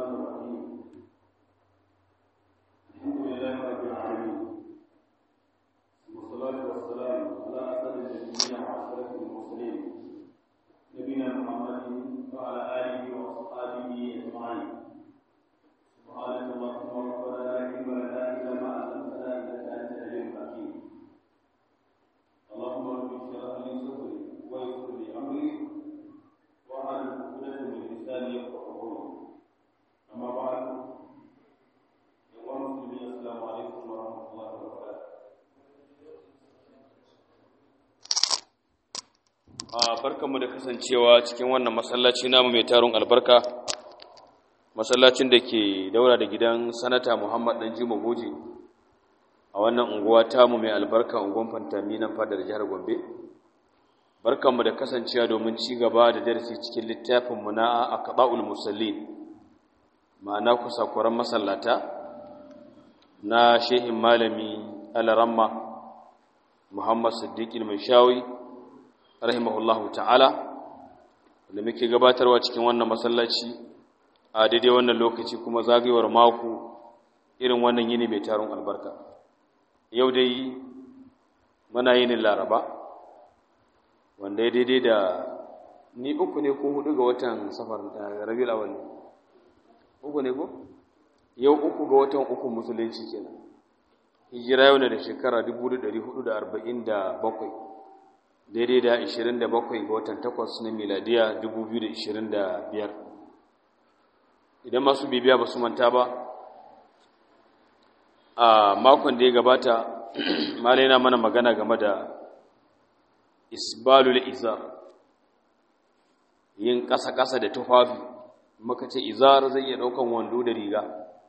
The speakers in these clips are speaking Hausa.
الرحيم الحمد لله رب العالمين والصلاة والسلام على أسد النبيين وأشرف المرسلين نبينا محمد وعلى آله وأصحابه أجمعين سبحانك اللهم ربنا لا علم لنا إلا ما علمتنا إنك أنت العليم الحكيم اللهم رب اشرح لي صدري ويسر لي أمري واحلل عقدة من لساني يفقهوا قولي أما بعد أيها المسلمين السلام عليكم ورحمة الله وبركاته a barkanmu da kasancewa cikin wannan masallaci namu mai tarun albarka masallacin da ke daura da gidan sanata muhammad dan jima goji a wannan unguwa tamu mai albarka unguwan fantami nan fadar jihar gombe barkanmu da kasancewa domin ci gaba da darasi cikin littafinmu na aqda'ul musallin ma'ana kusakuran masallata na shehin malami alaramma muhammad siddiqil mai shawi rahimahullahu ta'ala da muke gabatarwa cikin wannan masallaci a daidai wannan lokaci kuma zagayewar mako irin wannan yini mai taron albarka yau dai muna yinin laraba wanda ya daidai da ni uku ne ko hudu ga watan safar rabiul awal uku ne ko yau uku ga watan uku musulunci kenan hijira yau ne da shekara 1447 daidai da 27 ga watan 8 na miladiya 2025 idan masu bibiya ba su manta ba a makon da ya gabata malai na mana magana game da isbalul izar yin ƙasa-ƙasa da tufafi maka ce izar zai iya ɗaukan wando da riga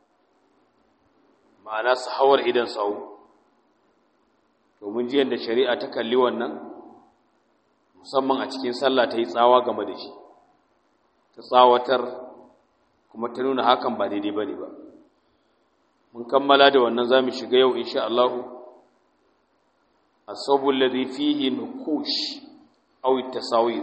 ma'ana su hawar idan sau domin jiyan da shari'a ta kalli wannan musamman a cikin sallah ta yi tsawa game da shi ta tsawatar kuma ta nuna hakan ba daidai ba ne ba mun kammala da wannan za mu shiga yau insha Allah asabul ladhi fihi nukush aw tasawir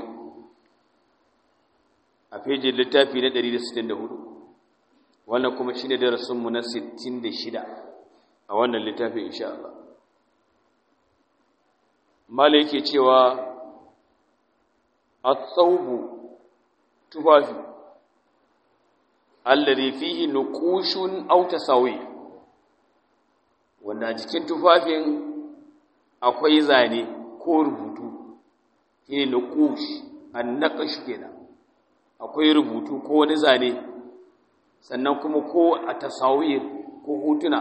a fejin littafi na 164 wannan kuma shine darasin mu na 66 a wannan littafi insha Allah mala yake cewa at-thawbu tufafi alladhi fihi nuqushun aw tasawir wanda jikin tufafin akwai zane ko rubutu shine nuqush an-naqsh kenan akwai rubutu ko wani zane sannan kuma ko a tasawir ko hotuna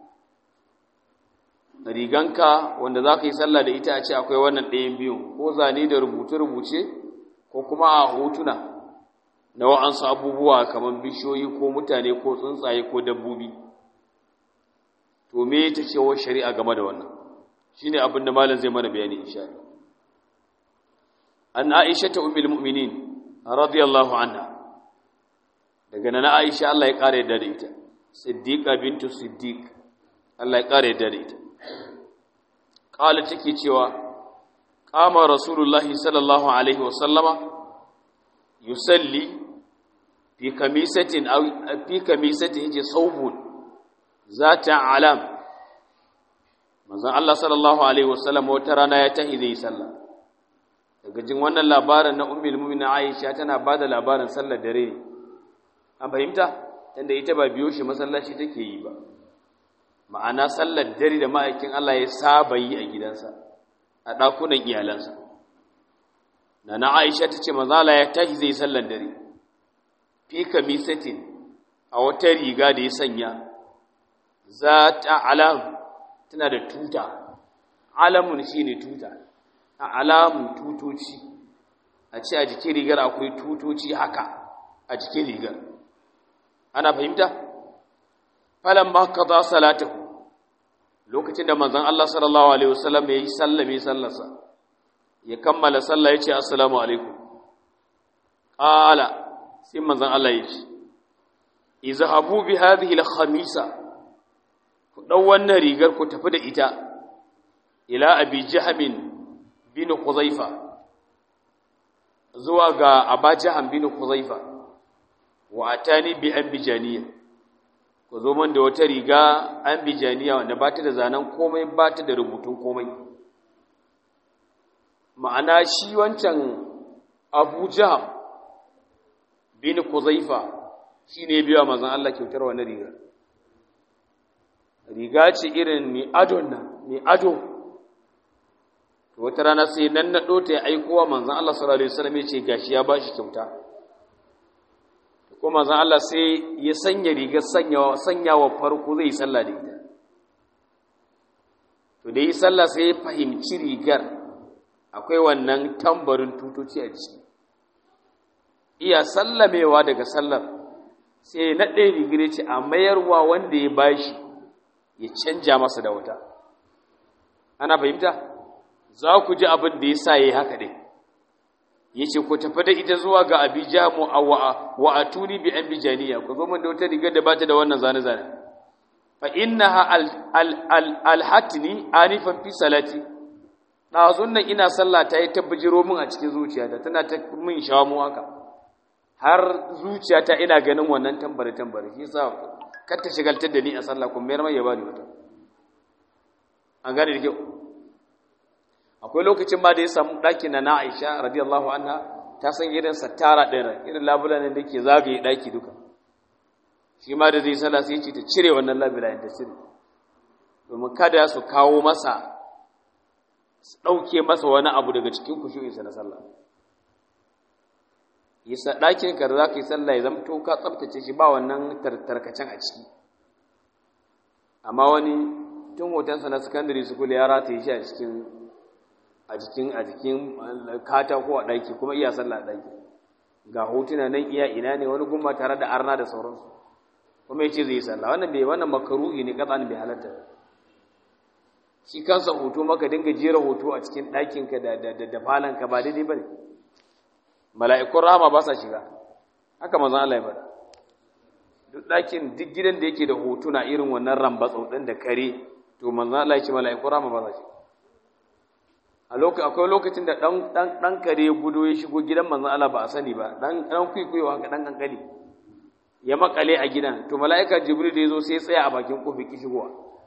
riganka wanda za ka yi sallah da ita a ce akwai wannan ɗayan biyu ko zane da rubuce-rubuce ko kuma a hotuna na wa'ansu abubuwa kamar bishiyoyi ko mutane ko tsuntsaye ko dabbobi to me ta ce wa shari'a game da wannan shine abin da malam zai mana bayani insha Allah an Aisha ta ummul mu'minin radiyallahu anha daga nan Aisha Allah ya kare yadda da ita Siddiqa bintu Siddiq Allah ya kare yadda da ita qala take cewa qama rasulullahi sallallahu alaihi wa sallama yusalli fi kamisatin aw fi kamisatin yace saubun zata alam manzon Allah sallallahu alaihi wasallam wata rana ya tahi zai sallah daga jin wannan labarin na ummul mu'minin Aisha tana bada labarin sallar dare an fahimta tunda ita ba biyo shi masallaci take yi ba ma'ana sallar dare da ma'aikin Allah ya saba yi a gidansa a dakunan iyalansa nana Aisha tace manzo Allah ya tahi zai sallar dare fi kamisatin a wata riga da ya sanya za ta alam tana da tuta alamun shi ne tuta a alamun tutoci a ce a jikin rigar akwai tutoci haka a jikin rigar ana fahimta falon ba ka za salatahu lokacin da manzan Allah sallallahu Alaihi wasallam ya yi sallame sallarsa ya kammala sallah ya ce assalamu alaikum ƙala sai manzan Allah ya ce izhabu bi hadhihi al-khamisa ku dau wannan rigar ku tafi da ita ila abi jahmin bin khuzaifa zuwa ga aba jahm bin khuzaifa wa atani bi ambijaniya ku zo man da wata riga ambijaniya wanda ba ta da zanen komai ba ta da rubutun komai ma'ana shi wancan abu jaham bin kuzaifa shi ne biya mazan Allah kyautar wani riga riga ce irin mai adon nan mai ado wata rana sai nan na ɗota ya aikowa manzan Allah sallallahu Alaihi wasallam ya ce gashi ya ba shi kyauta ko manzan Allah sai ya sanya rigar sanyawa farko zai yi sallah da ita to da yi sallah sai ya fahimci rigar akwai wannan tambarin tutoci a jiki iya sallamewa daga sallar sai ya naɗe rigar ce a mayarwa wanda ya bashi ya canja masa da wuta ana fahimta za ku ji abin da ya sa ya yi haka ɗin ya ce ku tafi da ita zuwa ga abija mu a wa a tuni bi an bijaniya ku zo min da wata rigar da ba ta da wannan zane-zane fa inna ha alhatini anifan fi salati ɗazun nan ina sallah ta yi tabbajiro min a cikin zuciyata tana ta min shamu haka har zuciyata ina ganin wannan tambare-tambare shi sa kar ta shigaltar da ni a sallah kuma mayar mai ya bani wata an gane da kyau akwai lokacin ma da ya samu ɗaki na Aisha radiyallahu anha ta san irin sattara ɗin irin labulan da ke zagaye ɗaki duka shi ma da zai sallah sai ce ta cire wannan labulan ta cire domin kada su kawo masa su ɗauke masa wani abu daga cikin kushu'insa na sallah yasa ɗakin ka da za ka yi sallah ya zama to ka tsabtace shi ba wannan tarkacen a ciki amma wani tun hotonsa na secondary school ya rataye shi a cikin a jikin a jikin katako a ɗaki kuma iya sallah a ɗaki ga hotuna nan iya ina ne wani gumma tare da arna da sauransu kuma ya ce zai yi sallah wannan bai wannan makaruhi ne katsan bai halatta shi kansa hoto maka dinga jera hoto a cikin ɗakinka da da da falanka ba daidai bane mala'ikun rahama ba sa shiga haka manzon Allah ya faɗa duk ɗakin duk gidan da yake da hotuna irin wannan rambatsau ɗin da kare to manzon Allah ya ce mala'ikun rahama ba sa shiga a lokacin akwai lokacin da dan dan dan kare ya gudo ya shigo gidan manzon Allah ba a sani ba dan dan kuikuyo haka dan kankani ya makale a gidan to mala'ika jibril da yazo sai ya tsaya a bakin kofi ki shigowa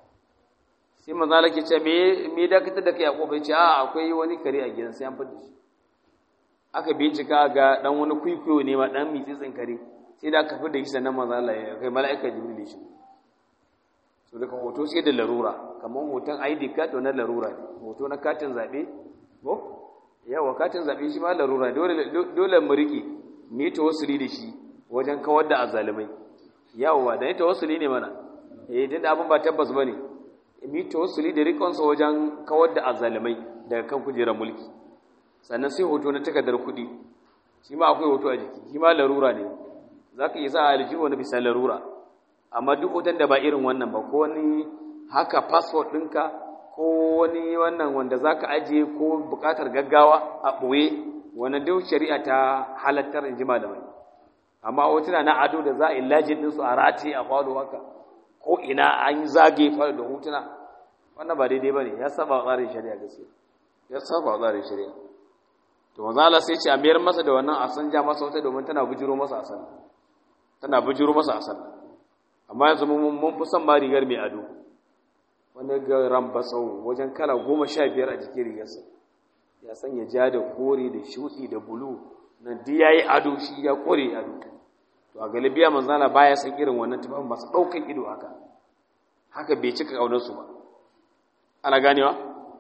sai manzon Allah ke ce me me dakatar da kai a kofa ya ce a akwai wani kare a gidan sai an fada shi aka bincika ga dan wani kuikuyo ne ma dan mitsitsin kare sai da aka fada shi sannan manzon Allah ya kai mala'ika jibril ya shigo so daga hoto sai da larura kamar hoton ID card na larura ne hoto na katin zabe ko yawa katin zabe shi ma larura dole dole mu rike mu yi tawassuli da shi wajen kawar da azalimai yawa da ita tawassuli ne mana eh din abin ba tabbas bane mu yi tawassuli da rikon sa wajen kawar da azalimai daga kan kujerar mulki sannan sai hoto na takardar kuɗi shi ma akwai hoto a jiki shi ma larura ne zaka iya sa aljihu wani bisa larura amma duk hoton da ba irin wannan ba ko wani haka passport ɗinka ko wani wannan wanda za ka ajiye ko buƙatar gaggawa a ɓoye wani duk shari'a ta halattar in ji malamai amma hotuna na ado da za a yi lajin ɗinsu a rataye a falo haka ko ina an yi zagaye falo da hotuna wannan ba daidai ba ne ya saba wa tsarin shari'a gaskiya ya saba wa tsarin shari'a to manzo Allah sai ce a mayar masa da wannan a sanja masa wata domin tana bujiro masa a sallah tana bujiro masa a sallah amma yanzu mun fi son ma rigar mai ado wani ga rambasau wajen kala goma sha biyar a jikin rigarsa ya sanya ja da kore da shuɗi da bulu nan duk ya yi ado shi ya kore ado to a galibiya manzana baya san irin wannan tufafin masu ɗaukan ido haka haka bai cika ƙaunarsu ba ana ganewa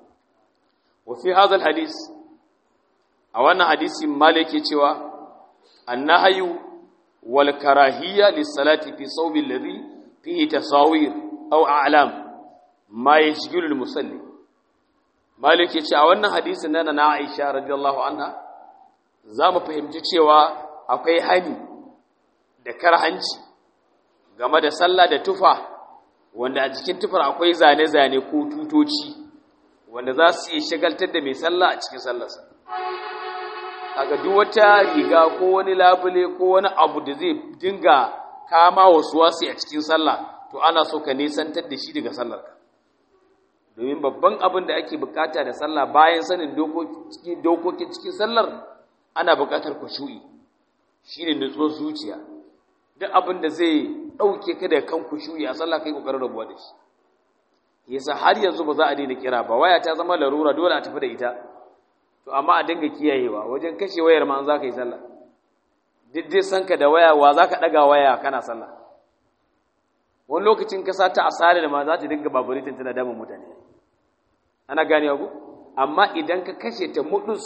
wa fi hadal hadis a wannan hadisi malik ke cewa annahayu wal karahiyya lis salati fi sawbi alladhi fihi tasawir aw a'lam ma yashghilu al musalli malik yace a wannan hadisin nan na Aisha radiyallahu anha zamu fahimci cewa akwai hani da karhanci game da sallah da tufa wanda a cikin tufar akwai zane-zane ko tutoci wanda za su iya shagaltar da mai sallah a cikin sallarsa kaga duk wata riga ko wani labule ko wani abu da zai dinga kama wasu wasu a cikin sallah to ana so ka nisantar da shi daga sallarka domin babban abin da ake bukata da sallah bayan sanin dokokin cikin sallar ana bukatar kushu'i shine nutsuwar zuciya duk abin da zai ɗauke ka da kan kushuyi a sallah kai kokarin rabuwa da shi yasa har yanzu ba za a daina kira ba waya ta zama larura dole a tafi da ita to amma a dinga kiyayewa wajen kashe wayar ma an za ka yi sallah duk dai san ka da waya wa za ka ɗaga waya kana sallah wani lokacin ka sata a da ma za ta dinga baburitin tana damun mutane ana gane ku amma idan ka kashe ta mudus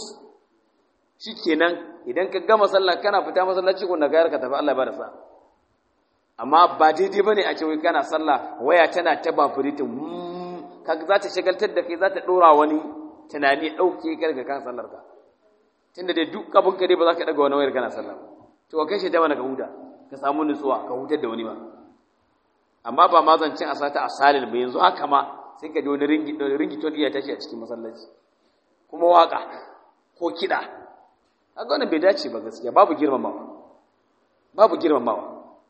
shikenan idan ka gama sallah kana fita masallaci ko na gayar ka tafi Allah ba da sa amma ba daidai bane a ce wai kana sallah waya tana ta baburitin kaga za ta shagaltar da kai za ta dora wani tunani dauke ka daga kan sallar ka tunda dai duk abin ka dai ba za ka daga wani wayar kana sallah to ka kashe ta mana ka huta ka samu nutsuwa ka hutar da wani ba amma ba ma zancin a sata a salil ba yanzu haka ma sai ka ji wani ringi ton iya tashi a cikin masallaci kuma waka ko kiɗa haka wannan bai dace ba gaskiya babu girmamawa babu girmamawa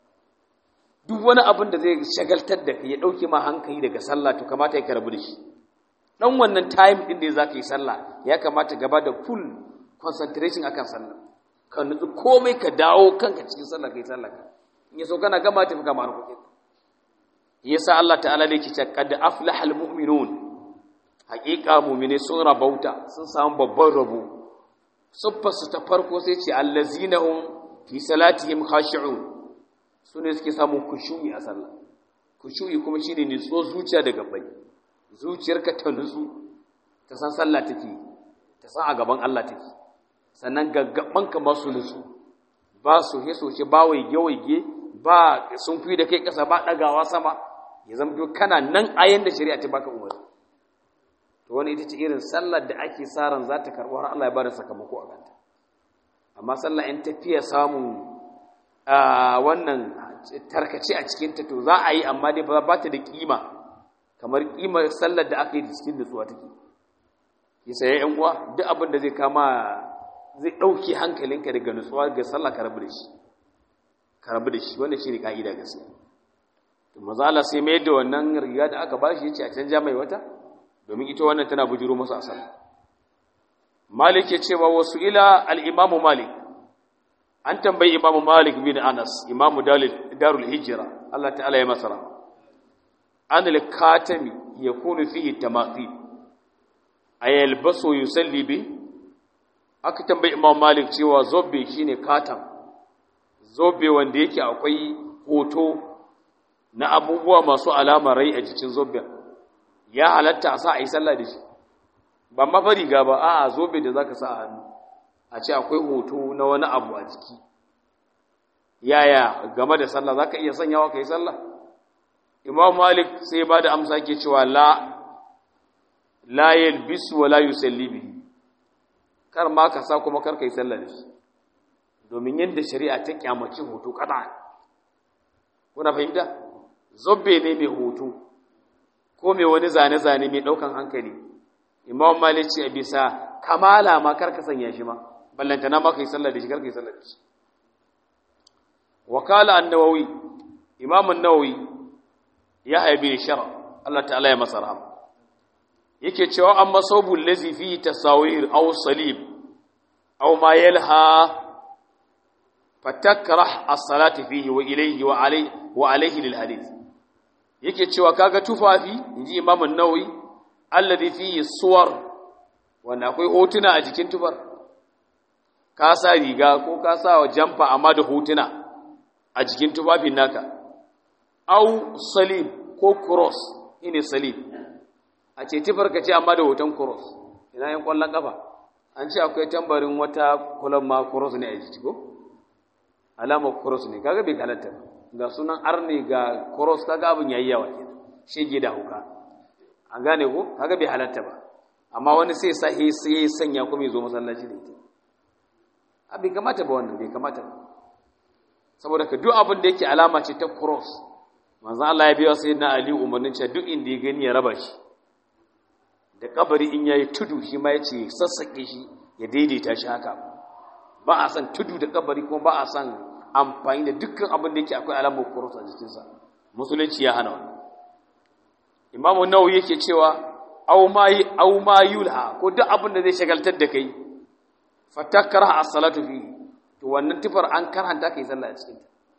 duk wani abin da zai shagaltar da ka ya ɗauke ma hankali daga sallah to kamata ya karabu da shi dan wannan time din da za ka yi sallah ya kamata gaba da full concentration akan sallah ka nutsu komai ka dawo kanka cikin sallah kai sallah ka in yaso kana gama tafi kama harkokin yasa Allah ta'ala ne ke ce qad aflahal mu'minun haqiqa mu'mine sun rabauta sun samu babban rabo suffa su ta farko sai ce allazina hum fi salatihim khashi'un sune suke samun kushu'i a sallah kushu'i kuma shine nutso zuciya daga bai zuciyarka ta nutsu ta san sallah take ta san a gaban Allah take sannan gaggabanka ba su nutsu ba su hesoce ba waige waige ba sun fi da kai kasa ba dagawa sama ya zama kana nan ayan da shari'a ta baka umarni to wani ita ce irin sallar da ake sa ran za ta karɓo har Allah ya bada sakamako a kanta amma sallah in tafiya samun wannan tarkace a cikin ta to za a yi amma dai ba ta da kima kamar kimar sallar da aka yi cikin nutsuwa take yasa ya yan uwa duk abin da zai kama zai ɗauke hankalinka daga nutsuwa ga sallah ka rabu da shi ka rabu da shi wannan shine ka'ida gaskiya to maza Allah sai mai da wannan riga da aka bashi yace a canja mai wata domin ita wannan tana bujuro masa asal Malik ya ce wa wasu ila al-Imam Malik an tambayi Imam Malik bin Anas Imam Darul Hijra Allah ta'ala ya masara an al-katami yakunu fihi tamathil ayalbasu yusalli bi aka tambayi Imam Malik cewa zobe shine katam zobe wanda yake akwai hoto na abubuwa masu alama rai a jikin zobe ya halatta a sa a yi sallah da shi ba mafa riga ba a zobe da zaka sa a hannu a ce akwai hoto na wani abu a jiki yaya game da sallah zaka iya sanyawa ka yi sallah imam malik sai ba da amsa ke cewa la la yalbisu wa la yusalli bihi kar ma ka sa kuma kar ka yi sallah da shi domin yadda shari'a ta kyamaci hoto kada kuna fahimta zobbe ne mai hoto ko mai wani zane-zane mai ɗaukan hankali imam malik ce a bisa kamala ma kar ka sanya shi ma ballantana ma ka yi sallah da shi kar ka yi sallah da shi wakala an-nawawi imam an-nawawi ya haibi shara Allah ta'ala ya masa rahama yake cewa amma sabul lazi fi tasawir aw salib aw ma yalha fatakrah as-salati fihi wa ilayhi wa alayhi wa alayhi lil hadith yake cewa kaga tufafi inji imam an-nawawi alladhi fihi suwar wanda akwai hotuna a jikin tufar ka sa riga ko ka sa wa jamfa amma da hotuna a jikin tufafin naka au salib ko cross ine salib a ce tufar ka ce amma da hoton cross ina yin kwallon kafa an ce akwai tambarin wata kulan ma cross ne a jiki ko alamar cross ne kaga bai halatta ga sunan arne ga cross kaga abin yayi yawa kenan shege da hauka an gane ko kaga bai halatta ba amma wani sai sa sai sanya kuma ya zo masallaci da ita a bai kamata ba wannan bai kamata ba saboda ka duk abin da yake alama ce ta cross manzon Allah ya biya sayyidina Ali umarnin cewa duk inda ya gani ya raba shi da kabari in yayi tudu shi ma yace sassake shi ya daidaita shi haka ba a san tudu da kabari kuma ba a san amfani da dukkan abin da yake akwai alamar cross a jikinsa musulunci ya hana wannan imamu nawawi yake cewa aw ma aw ma yulha ko duk abin da zai shagaltar da kai fatakara as-salatu fi to wannan tifar an karanta kai sallah a cikin ta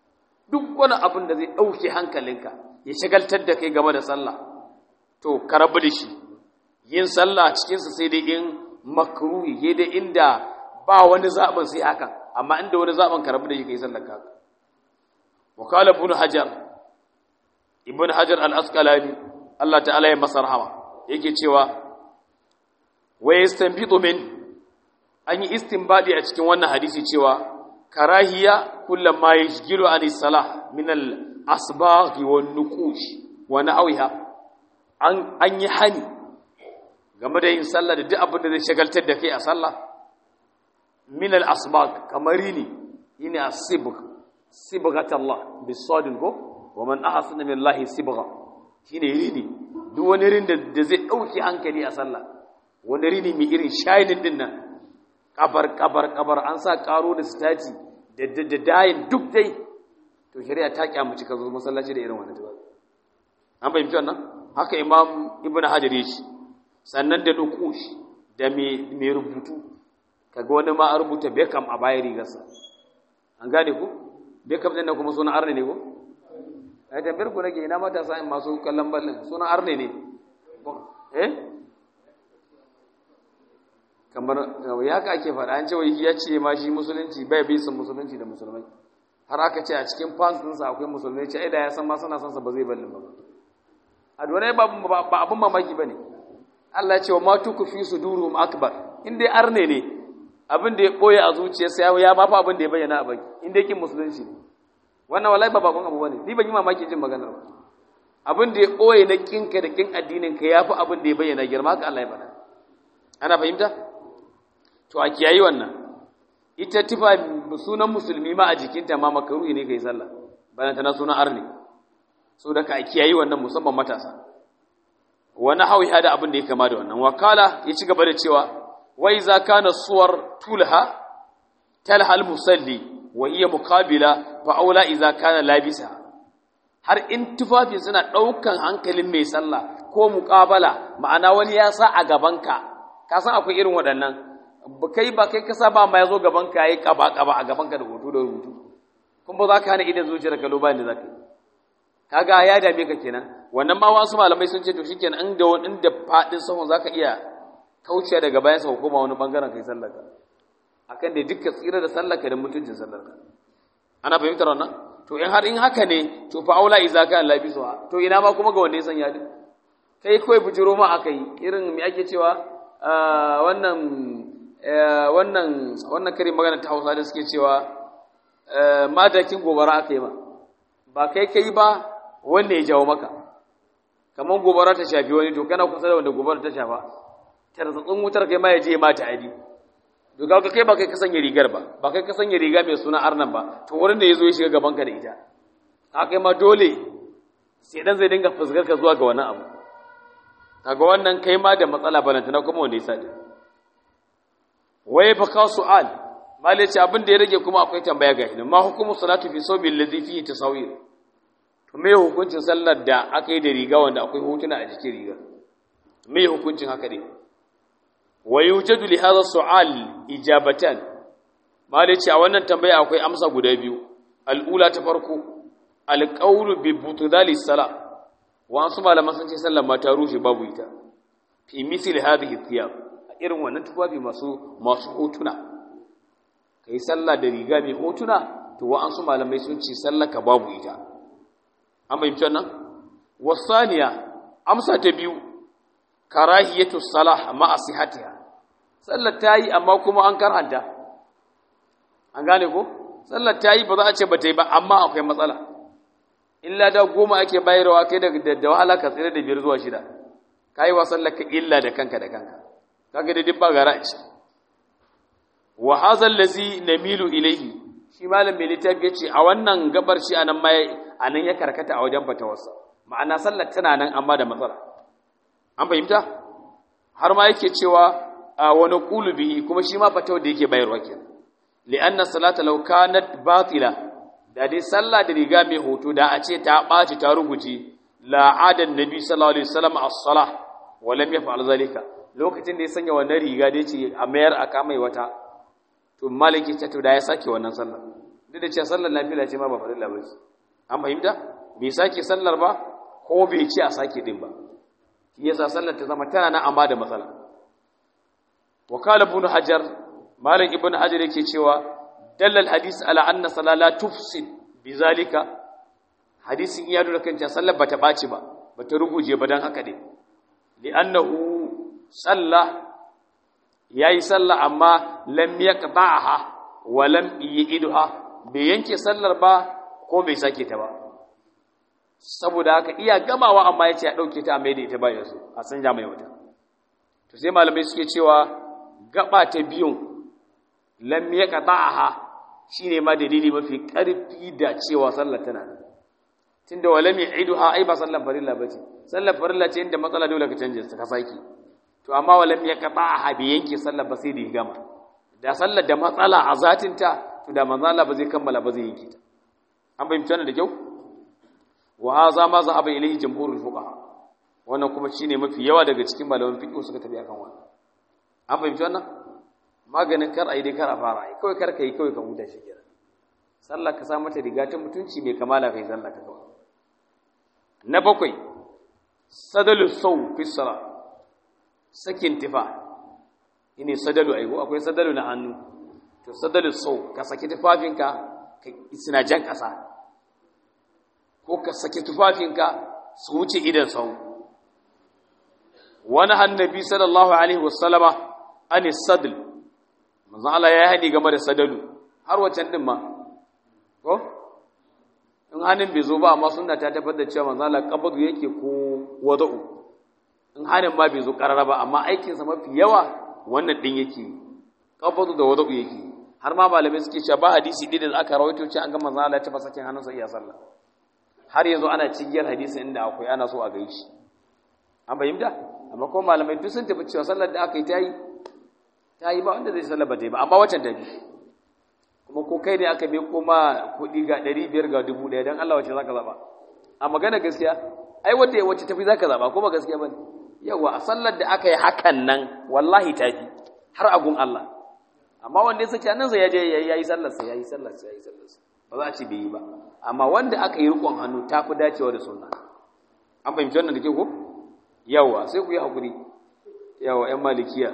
duk wani abin da zai ɗauke hankalinka ya shagaltar da kai game da sallah to ka rabu da shi yin sallah cikinsa sai dai in makruhi ya dai inda ba wani zaɓin sai haka amma inda wani zaɓin ka rabu da shi ka yi sallar ka wakala ibn hajar ibn hajar al-asqalani Allah ta'ala ya masa rahama yake cewa wa yastanbitu min an yi istinbadi a cikin wannan hadisi cewa karahiya kullum ma yashgilu an salah min al-asbagh wa nuqush wa na'wiha an an yi hani game da yin sallah da duk abin da zai shagaltar da kai a sallah min al-asbagh kamar ne yini as-sibgh sibghat Allah bisadin ko wa man ahsana min Allah sibgha shine rini duk wani rin da zai dauki hankali a sallah wani rini mai irin shining din nan kabar kabar kabar an sa karo da stati da dayin duk dai to shari'a ta kyamuci ka zo masallaci da irin wannan tuba an fahimci wannan haka imam ibn hajar ya ce sannan da nukush da mai rubutu kaga wani ma a rubuta bekam a bayan rigarsa an gane ku bekam ɗin kuma sunan arne ne ko ai tambayar ku nake ina matasa in masu kallon ballin sunan arne ne eh kamar ya ka ake faɗa an ce wai ya ce ma shi musulunci bai bi sun musulunci da musulmai har aka ce a cikin fans ɗinsa akwai musulmai ce ai da ya san ma suna son sa ba zai ballin ba a donai ba abin mamaki ba ne Allah ya ce wa ma tuku fi sudurum akbar in dai arne ne abin da ya ɓoye a zuciyarsa ya ma fa abin da ya bayyana a baki in dai kin musulunci ne wannan wallahi ba bakon abu bane ni ban yi mamaki jin maganar ba abin da ya ɓoye na kinka da kin addinin ka yafi abin da ya bayyana girma haka Allah ya faɗa ana fahimta to a kiyayi wannan ita tufa sunan musulmi ma a jikinta ma makaruhi ne kai sallah bayan ta na sunan arni so da ka kiyayi wannan musamman matasa wani hawi hada abin da ya kama da wannan wakala ya ci gaba da cewa wa iza kana suwar tulha talha al musalli wa hiya muqabila fa aula iza kana labisa har in tufafi suna daukan hankalin mai sallah ko muqabala ma'ana wani ya sa a gabanka ka san akwai irin waɗannan kai ba kai kasa ba ma yazo gaban ka yayi kaba kaba a gaban ka da hoto da rubutu kun ba za ka hana idan zuciyar ka loba ne za ka kaga ya dame ka kenan wannan ma wasu malamai sun ce to shikenan in da wani da fadin sahun zaka iya kaucewa daga bayan sa hukuma wani bangaren kai sallar ka akan da dukkan tsira da sallar ka da mutuncin sallar ka ana fahimtar wannan to in har in haka ne to fa aula iza ka Allah bisu to ina ma kuma ga wanda ya sanya din kai kawai bujiro ma akai irin me ake cewa wannan wannan wannan karin magana ta Hausa da suke cewa madakin gobara aka yi ma ba kai kai ba wanda ya jawo maka kamar gobara ta shafi wani to kana kusa da wanda gobara ta shafa tarzatsun wutar kai ma ya je ma ta adi to ga kai ba kai ka sanya rigar ba ba kai ka sanya riga mai suna arnan ba to wurin da yazo ya shiga gaban ka da ita haka ma dole sai dan zai dinga fusgar ka zuwa ga wannan abu kaga wannan kai ma da matsala balantana kuma wanda ya sadi waye fa ka su'al malai ce abin da ya rage kuma akwai tambaya ga ilmi ma hukumu salatu fi sawmi alladhi fihi tasawir to me hukuncin sallar da aka yi da riga wanda akwai hotuna a jikin riga me hukuncin haka ne wa yujadu li hadha su'al ijabatan malai ce a wannan tambaya akwai amsa guda biyu al'ula ta farko alqawlu bi butdali salat wasu malaman sun ce sallar ma ta rushe babu ita fi misli hadhihi thiyab irin wannan tufafi masu masu hotuna kai sallah da riga mai hotuna to wa'ansu malamai sun ce sallar ka babu ita an bayyana wannan wasaniya amsa ta biyu karahiyatu salah ma asihatiha sallar ta yi amma kuma an karhanta an gane ko sallar ta yi ba za a ce ba ta yi ba amma akwai matsala illa da goma ake bayarwa kai da da wahala ka tsira da biyar zuwa shida kai wa sallaka illa da kanka da kanka kaga da dibba gara ce wa hadha allazi namilu ilayhi shi malam mai littafi yace a wannan gabar shi anan mai anan ya karkata a wajen fatawarsa ma'ana sallar tana nan amma da matsala an fahimta har ma yake cewa wa naqulu bihi kuma shi ma fatawar da yake bayarwa kenan li'anna salata law kanat batila da dai sallah da riga mai hoto da a ce ta ɓaci ta rubuce la'adan nabi sallallahu alaihi wasallam as-salah wa lam yaf'al zalika lokacin da ya sanya wannan riga da yace a mayar a kamai wata to maliki ta to da ya sake wannan sallah duk da cewa sallar nafila ce ma ba farilla ba an fahimta bai sake sallar ba ko bai ci a sake din ba shi yasa sallar ta zama tana na amma da matsala wakala ibn hajar malik ibn hajar yake cewa dallal hadis ala anna salala tufsid bizalika hadisin iya nuna kan cewa sallar bata baci ba bata ruguje ba dan haka dai li'annahu salla yayi sallah amma lam yaqta'aha wa lam yi'idha bai yanke sallar ba ko bai sake ta ba saboda haka iya gamawa amma yace ya dauke ta mai da ita ba yanzu a sanja mai wata to sai malamai suke cewa gaba ta biyun lam yaqta'aha shine ma dalili mafi karfi da cewa sallar tana nan tunda wa lam yi'idha ai ba sallar farilla bace sallar farilla ce inda matsala dole ka canje ka saki to amma wa lam yaqta'aha bi yanke sallar ba sai da gama da sallar da matsala a zatinta to da manzo Allah ba zai kammala ba zai yanke ta an fahimci wannan da kyau wa haza ma zahaba ilayhi jumhurul fuqaha wannan kuma shine mafi yawa daga cikin malaman fiqh suka tafi akan wannan an fahimci wannan maganin kar ai dai kar a fara ai kawai kar kai kawai ka huta shi kenan sallah ka sa mata riga ta mutunci mai kamala kai sallah ka kawai na bakwai sadalu saw fi salat sakin tifa ine sadalu ai akwai sadalu na hannu to sadalu saw ka saki tufafinka ka suna jan kasa ko ka saki tufafinka su wuce idan sau wani hannabi sallallahu alaihi wasallama an sadl manzon Allah ya haɗi game da sadalu har wacan din ma ko in hannun bai zo ba amma sunna ta tabbatar da cewa manzon Allah qabadu yake ko wada'u in hannun ma bai zo karara ba amma aikinsa mafi yawa wannan din yake qabadu da wada'u yake har ma malamai suke cewa ba hadisi ɗin da aka rawaito cewa an ga manzon Allah ya taɓa sakin hannunsa iya sallah har yanzu ana cigiyar hadisin inda akwai ana so a gaishe an fahimta amma ko malamai duk sun tafi cewa sallar da aka yi ta yi ta yi ba wanda zai sallar ba ta yi ba amma wacce ta bi kuma ko kai ne aka bi kuma kuɗi ga ɗari biyar ga dubu ɗaya don Allah wacce za ka zaɓa a magana gaskiya ai wacce wacce tafi za ka zaɓa ko ba gaskiya ba ne yawa a sallar da aka yi hakan nan wallahi ta fi har agun Allah amma wanda ya saki hannunsa ya je ya yi sallarsa ya yi sallarsa ya yi sallarsa ba za a ce bai yi ba amma wanda aka yi rikon hannu ta fi dacewa da sunna an fahimci wannan da ke ko yawa sai ku yi haƙuri yawa ‘yan malikiya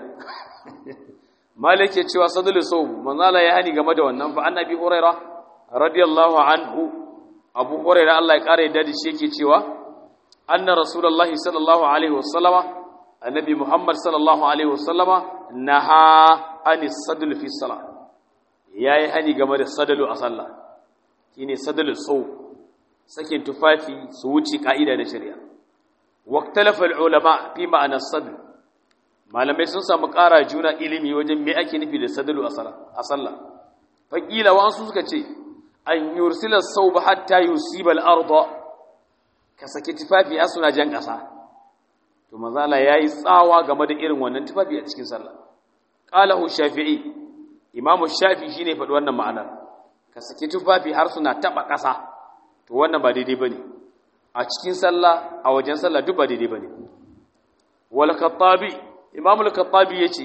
malik ya cewa sadulu sau manzala ya hani game da wannan fa annabi huraira radiyallahu anhu abu huraira Allah ya ƙara yadda da shi yake cewa anna rasulullahi sallallahu alaihi wasallama annabi muhammad sallallahu alaihi wasallama naha anis sadulu fi salat yayi hani game da sadalu a sallah shine sadalul sau sakin tufafi su wuce ka'ida na shari'a waqtalafa ulama fi ma'ana sadl malamai sun samu ƙara juna ilimi wajen me ake nufi da sadalu a sallah faqila wa su suka ce an yursila sawba hatta yusiba al-ardh ka saki tufafi a suna jan ƙasa to mazala yayi tsawa game da irin wannan tufafi a cikin sallah qalahu shafi'i imamu shafi shine faɗi wannan ma'anar ka saki tufafi har suna taba ƙasa to wannan ba daidai bane a cikin sallah a wajen sallah duk ba daidai bane wal khattabi imam al khattabi yace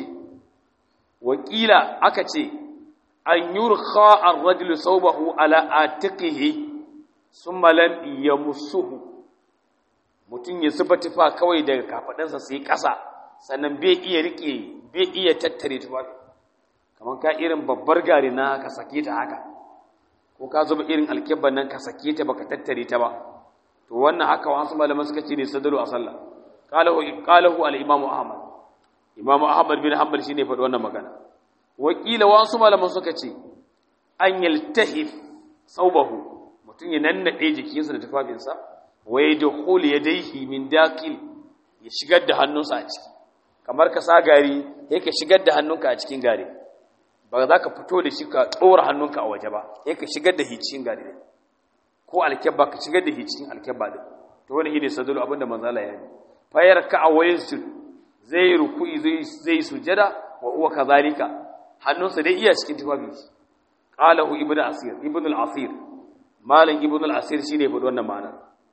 wakila aka ce an yurkha ar-rajulu sawbahu ala atiqihi thumma lam yamussuhu mutun ya zuba tufa kawai daga kafadansa sai ƙasa sannan bai iya rike bai iya tattare tufafi kamar ka irin babbar gari na ka sake ta haka ko ka zuba irin alkibban nan ka sake ta baka tattare ta ba to wannan haka wasu malaman suka ce ne sadalu a sallah qalahu qalahu al-imam ahmad imam ahmad bin hanbal shine faɗi wannan magana wakila wasu malaman suka ce an yaltahif saubahu mutum ya nannade jikinsa da tufafinsa wa yadkhul yadayhi min daqil ya shigar da hannunsa a ciki kamar ka sa gari yake shigar da hannunka a cikin gari ba za ka fito da shi ka tsora hannunka a waje ba sai ka shigar da hicin gari ne ko alkebba ka shigar da hicin alkebba din to wani shine sadulu abinda manzala ya yi fayar ka a wayin su zai ruku'i zai zai sujada wa huwa kazalika hannunsa dai iya cikin tufafi qalahu ibnu asir ibnu al-asir malam ibnu al-asir shine faɗi wannan ma'ana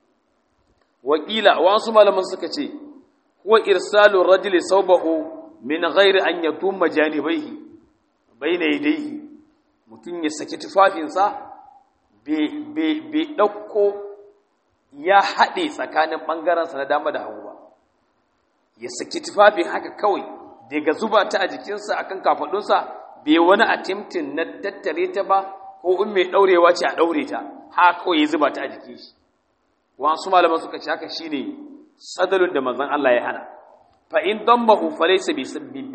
wakila wasu malaman suka ce huwa irsalu rajuli sawbahu min ghairi an yatumma janibaihi baina yadayhi mutum ya saki tufafinsa bai ɗauko ya haɗe tsakanin ɓangarensa na dama da hagu ba ya saki tufafin haka kawai daga zuba ta a jikinsa akan kafaɗunsa bai wani attempting na tattare ta ba ko in mai ɗaurewa ce a ɗaure ta ha kawai ya zuba ta a jikin shi wasu malaman suka ce haka shine sadalun da manzon Allah ya hana fa in dammahu falaysa bi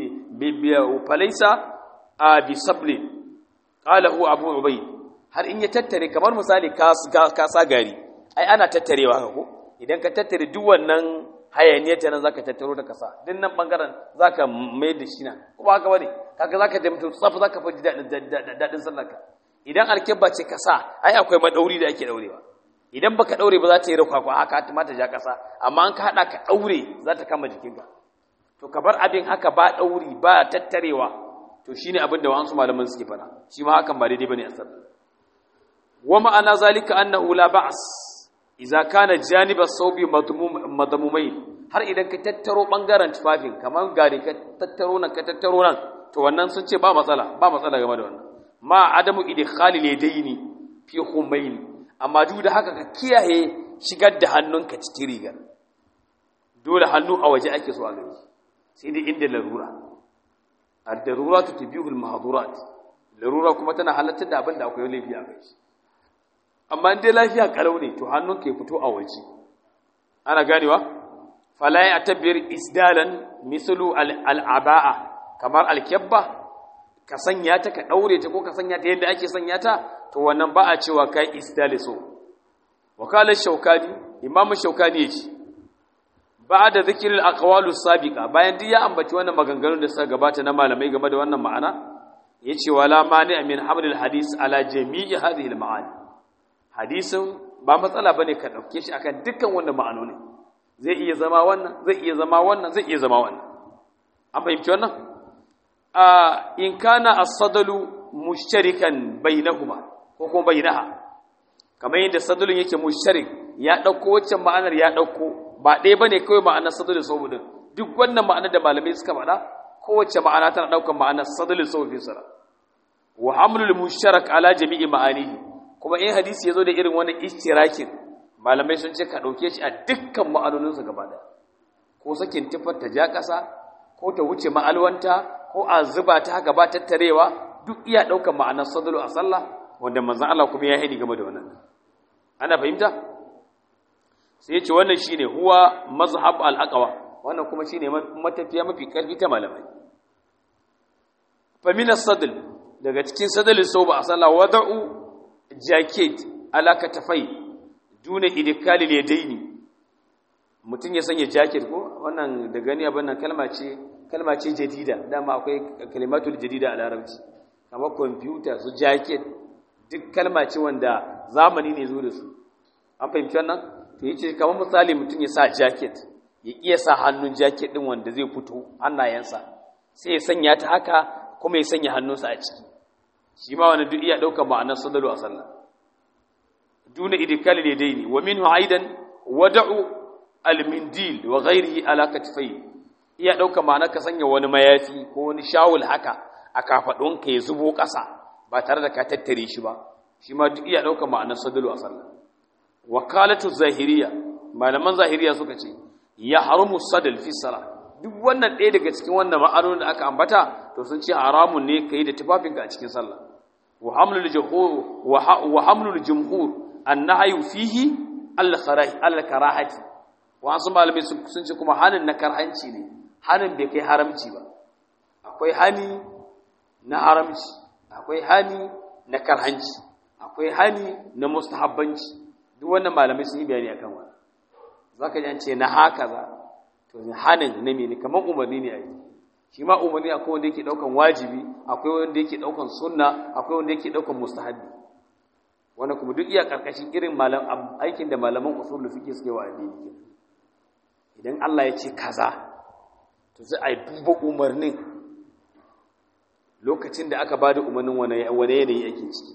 falaysa bi sabli qala hu abu ubayd har in ya tattare kamar misali ka ka sa gari ai ana tattarewa haka ko idan ka tattare duk wannan hayaniyar ta nan zaka tattaro ta kasa din nan bangaren zaka mai da shi na ko ba haka bane kaga zaka da mutum tsaf zaka fi dadin sallarka idan alkebba ce kasa ai akwai madauri da ake daurewa idan baka daure ba za ta yi rakwakwa haka ta mata ja kasa amma an ka hada ka daure za ta kama jikinka to ka bar abin haka ba dauri ba tattarewa to shine abin da wasu malaman suke fara shi ma hakan ba daidai bane a sallah wa ma'ana zalika annahu la ba's idza kana janiba sawbi madmumai har idan ka tattaro bangaren tufafin kamar gari ka tattaro nan ka tattaro nan to wannan sun ce ba matsala ba matsala game da wannan ma adamu idkhali ladaini fi khumayn amma duk da haka ka kiyaye shigar da hannunka cikin rigar dole hannu a waje ake so a gani sai dai inda larura ad-darurat tubihul mahdurat larura kuma tana halartar da abin da akwai laifi a kai amma dai lafiya kalau ne to hannunka ya fito a waje ana ganewa fala ya tabbir isdalan mislu al-aba'a kamar al-kibba ka sanya ta ka daure ta ko ka sanya ta yadda ake sanya ta to wannan ba a cewa kai isdaliso wakalar shaukani imamu shaukani yace ba da zikirin aqwalu sabiqa bayan duk ya ambaci wannan maganganun da suka gabata na malamai game da wannan ma'ana yace wala mani min hamlil hadis ala jami'i hadhihi al-ma'ani hadisin ba matsala bane ka dauke shi akan dukkan wannan ma'anoni zai iya zama wannan zai iya zama wannan zai iya zama wannan an fahimci wannan a in kana as-sadalu mushtarikan bainahuma ko kuma bainaha kamar yadda sadulun yake mushtarik ya dauko waccan ma'anar ya dauko ba ɗaya bane kawai ma'anar sadulun saboda duk wannan ma'anar da malamai suka faɗa kowace ma'ana tana daukar ma'anar sadulun saboda sara wa hamlul mushtarak ala jami'i ma'anihi kuma in hadisi yazo da irin wannan istirakin malamai sun ce ka dauke shi a dukkan ma'anoninsa gaba ɗaya ko sakin tufar ta ja ƙasa ko ta wuce ma'alwanta ko a zuba ta haka ba tattarewa duk iya ɗaukar ma'anar sadulu a sallah wanda manzan Allah kuma ya haini game da wannan ana fahimta sai ya ce wannan shine huwa mazhab al-aqwa wannan kuma shine matafiya mafi karfi ta malamai fa min as-sadl daga cikin sadalin sauba a sallah wada'u jacket ala katafai duna idkali al-yadaini mutum ya sanya jacket ko wannan da gani abin nan kalma ce kalma ce jadida dama akwai kalimatul jadida a larabci kamar kwamfuta su jacket duk kalma ce wanda zamani ne zo da su an fahimci wannan to yace kamar misali mutum ya sa jacket ya iya sa hannun jacket din wanda zai fito hannayensa sai ya sanya ta haka kuma ya sanya hannunsa a ciki shi ma wani duk iya ɗaukar ma'anar sadalu a sallah duna idikali ne daini wa minhu aidan wada'u almindil wa ghairihi ala katifai iya ɗaukar ma'anar ka sanya wani mayafi ko wani shawul haka a kafaɗunka ya zubo ƙasa ba tare da ka tattare shi ba shi ma duk iya ɗaukar ma'anar sadalu a sallah wakalatu zahiriya malaman zahiriya suka ce ya haramu sadal fi sala duk wannan ɗaya daga cikin wannan ma'anonin da aka ambata to sun ce haramun ne kai da tufafinka a cikin sallah wa hamlul jumhur wa hamlul jumhur annahyu fihi al karahati wa asu malamai sun ce kuma hanin na karhanci ne hanin bai kai haramci ba akwai hani na haramci akwai hani na karhanci akwai hani na mustahabbanci duk wannan malamai sun yi bayani akan wannan zaka ji an ce na haka za to hanin na mene kamar umarni ne a yi shi ma umarni akwai wanda yake daukan wajibi akwai wanda yake daukan sunna akwai wanda yake daukan mustahabi wannan kuma duk iya karkashin irin malam aikin da malaman usul fiqh suke wa addini idan Allah ya ce kaza to sai ai duba umarnin lokacin da aka bada umarnin wani wani yanayi ake ciki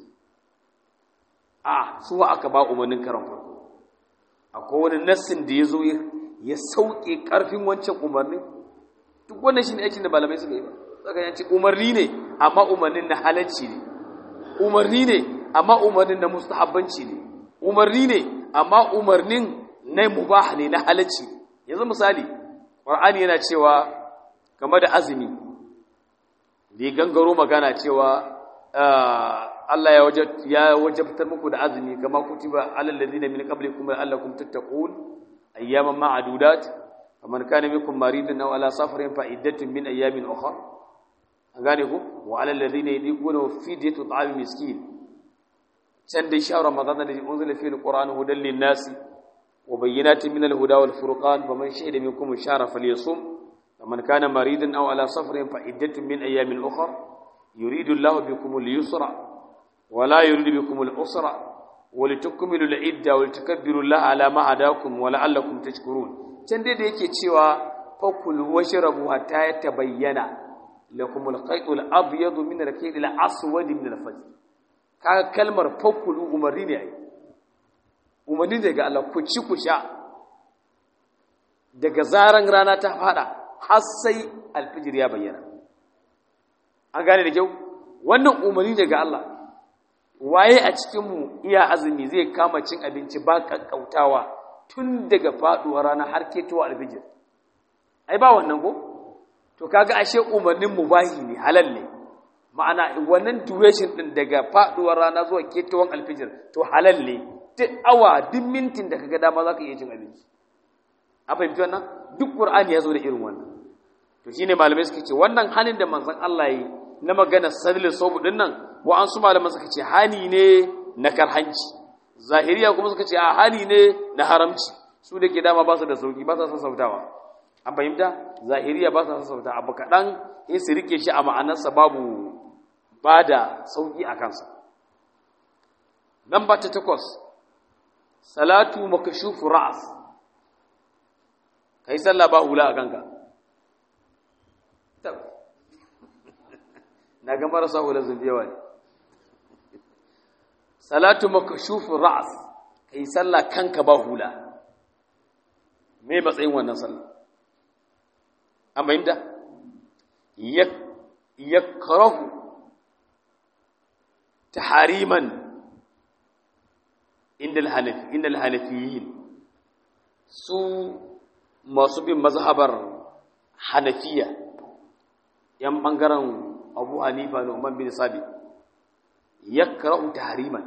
a su aka ba umarnin karan farko akwai wani nassin da ya zo ya sauke ƙarfin wancan umarnin duk wannan shi ne aikin da malamai suka yi ba saka yanci umarni ne amma umarnin na halarci ne umarni ne amma umarnin na mustahabbanci ne umarni ne amma umarnin na mubah ne na halacci yanzu misali qur'ani yana cewa game da azumi da gangaro magana cewa Allah ya wajabtar muku da azumi kama kutiba alal ladina min qablikum la'allakum tattaqun ayyaman ma'dudat faman kana minkum maridan aw ala safarin fa iddatun min ayyamin ukhra an gane ku wa alal ladina yadiquna fidyatu ta'am miskin can dai sha ramadan da unzila fi alquran hudan lin-nasi wa bayyinatin min al-huda wal furqan faman shahida minkum shahra falyasum faman kana maridan aw ala safarin fa iddatun min ayyamin ukhra yuridu Allahu bikum al-yusra ولا يريد بكم العسر ولتكملوا العده ولتكبروا الله على ما هداكم ولعلكم تشكرون can dai da yake cewa fakul washrabu hatta yatabayyana lakum al-khayt al-abyad min al-khayt al-aswad min al-fajr kaga kalmar fakul umarni ne ai umarni ne ga Allah ku ci ku sha daga zaran rana ta fada har sai al-fajr ya bayyana an gane da kyau wannan umarni ne ga Allah waye a cikinmu iya azumi zai kama cin abinci ba kakkautawa tun daga faduwar rana har ketowa alfijir ai ba wannan ko to kaga ashe umarnin mubahi ne halal ne ma'ana wannan duration din daga faduwar rana zuwa ketowar alfijir to halal ne duk awa duk mintin da kaga dama zaka iya cin abinci an fahimci wannan duk qur'ani ya zo da irin wannan to shine malamai suka ce wannan hanin da manzon Allah yi na magana sadil sobu din nan wa'ansu malaman suka ce hani ne na karhanci zahiriya kuma suka ce a hani ne na haramci su da ke dama ba su da sauki ba su sassautawa an fahimta zahiriya ba su sassauta abu kaɗan in su rike shi a ma'anarsa babu ba da sauki a kansa Lamba ta takwas salatu makashufu ra'as kai sallah ba hula a kanka na ga marasa hula zumbiyawa ne salatu makashufin ra'as ka yi sallah kanka ba hula me matsayin wannan sallah an bayyanta ya karahu ta hariman inda hanafiyin su masu bin mazhabar hanafiya yan ɓangaren abu hanifa da umar bin sabi ya kara'u tahriman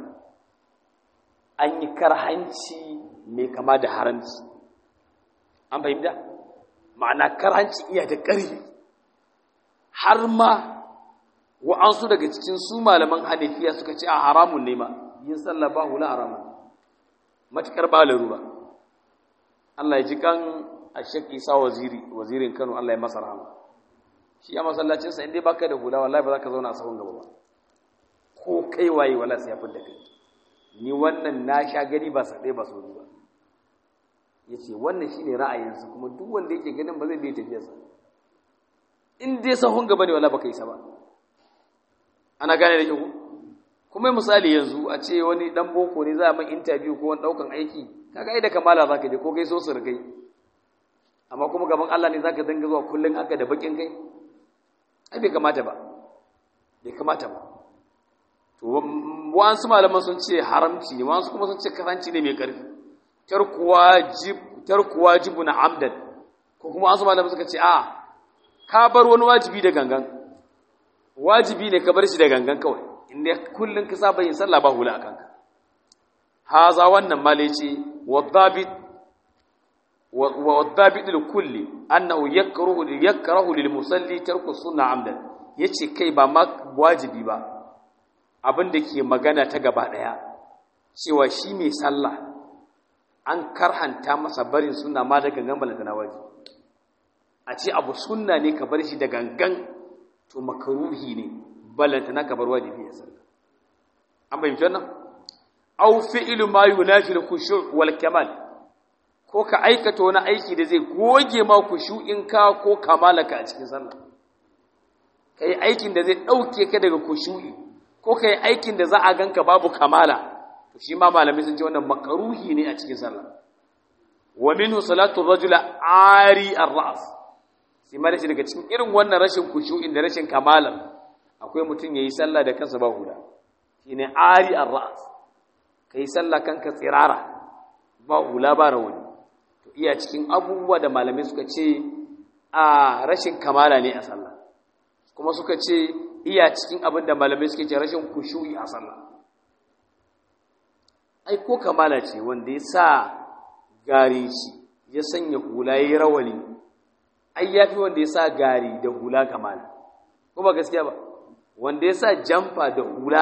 an yi karhanci mai kama da haramci an fahimta ma'ana karhanci iya da ƙarfi har ma wa'ansu daga cikin su malaman hanifiya suka ce a haramun ne ma yin sallah ba hula haramun matuƙar ba larura Allah ya ji kan a shek isa waziri wazirin kano Allah ya masa rahama shi a masallacinsa inda baka da hula wallahi ba za ka zauna a sahun gaba ba ko kai waye wala sai ya fidda kai ni wannan na sha gani ba saɗai ba sauri ba ya ce wannan shine ra'ayinsa kuma duk wanda yake ganin ba zai bai tafiyarsa in dai sahun gaba ne wala baka yi sa ba ana gane da kyau kuma misali yanzu a ce wani dan boko ne za a mai interview ko wani daukan aiki kaga ai da kamala zaka je ko kai so su rigai amma kuma gaban Allah ne zaka danga zuwa kullun haka da bakin kai ai bai kamata ba bai kamata ba to wasu malaman sun ce haramci ne wasu kuma sun ce karanci ne mai karfi tarku wajib tarku wajibu na amdan ko kuma wasu malaman suka ce a ka bar wani wajibi da gangan wajibi ne ka bar shi da gangan kawai inda kullun ka saba yin sallah ba hula akan ka haza wannan male ce wadhabit wadhabit kulli annahu yakrahu yakrahu lil musalli tarku sunna amdan yace kai ba ma wajibi ba abin da ke magana ta gaba daya cewa shi mai sallah an karhanta masa barin sunna ma da gangan balanta na wajibi a ce abu sunna ne ka bar shi da gangan to makaruhi ne balanta na ka bar wajibi ya sallah an bayyana wannan aw fi'lu ma yunafi al-khushu' wal kamal ko ka aikata wani aiki da zai goge ma kushu'in ka ko kamalaka a cikin sallah kai aikin da zai dauke ka daga kushu'i ko kai aikin da za a ganka babu kamala to shi ma malamai sun ce wannan makaruhi ne a cikin sallah wa minhu salatu ar-rajul ari ar-ra's sai ma daga cikin irin wannan rashin kushu'in da rashin kamalan akwai mutum yayi sallah da kansa ba hula shine ari ar-ra's kai sallah kanka tsirara ba hula ba rawani to iya cikin abubuwa da malamai suka ce a rashin kamala ne a sallah kuma suka ce iya cikin abin da malamai suke ce rashin kushu'i a sallah ai ko kamala ce wanda ya sa gari shi ya sanya hula ya yi rawani ai ya fi wanda ya sa gari da hula kamala ko ba gaskiya ba wanda ya sa jamfa da hula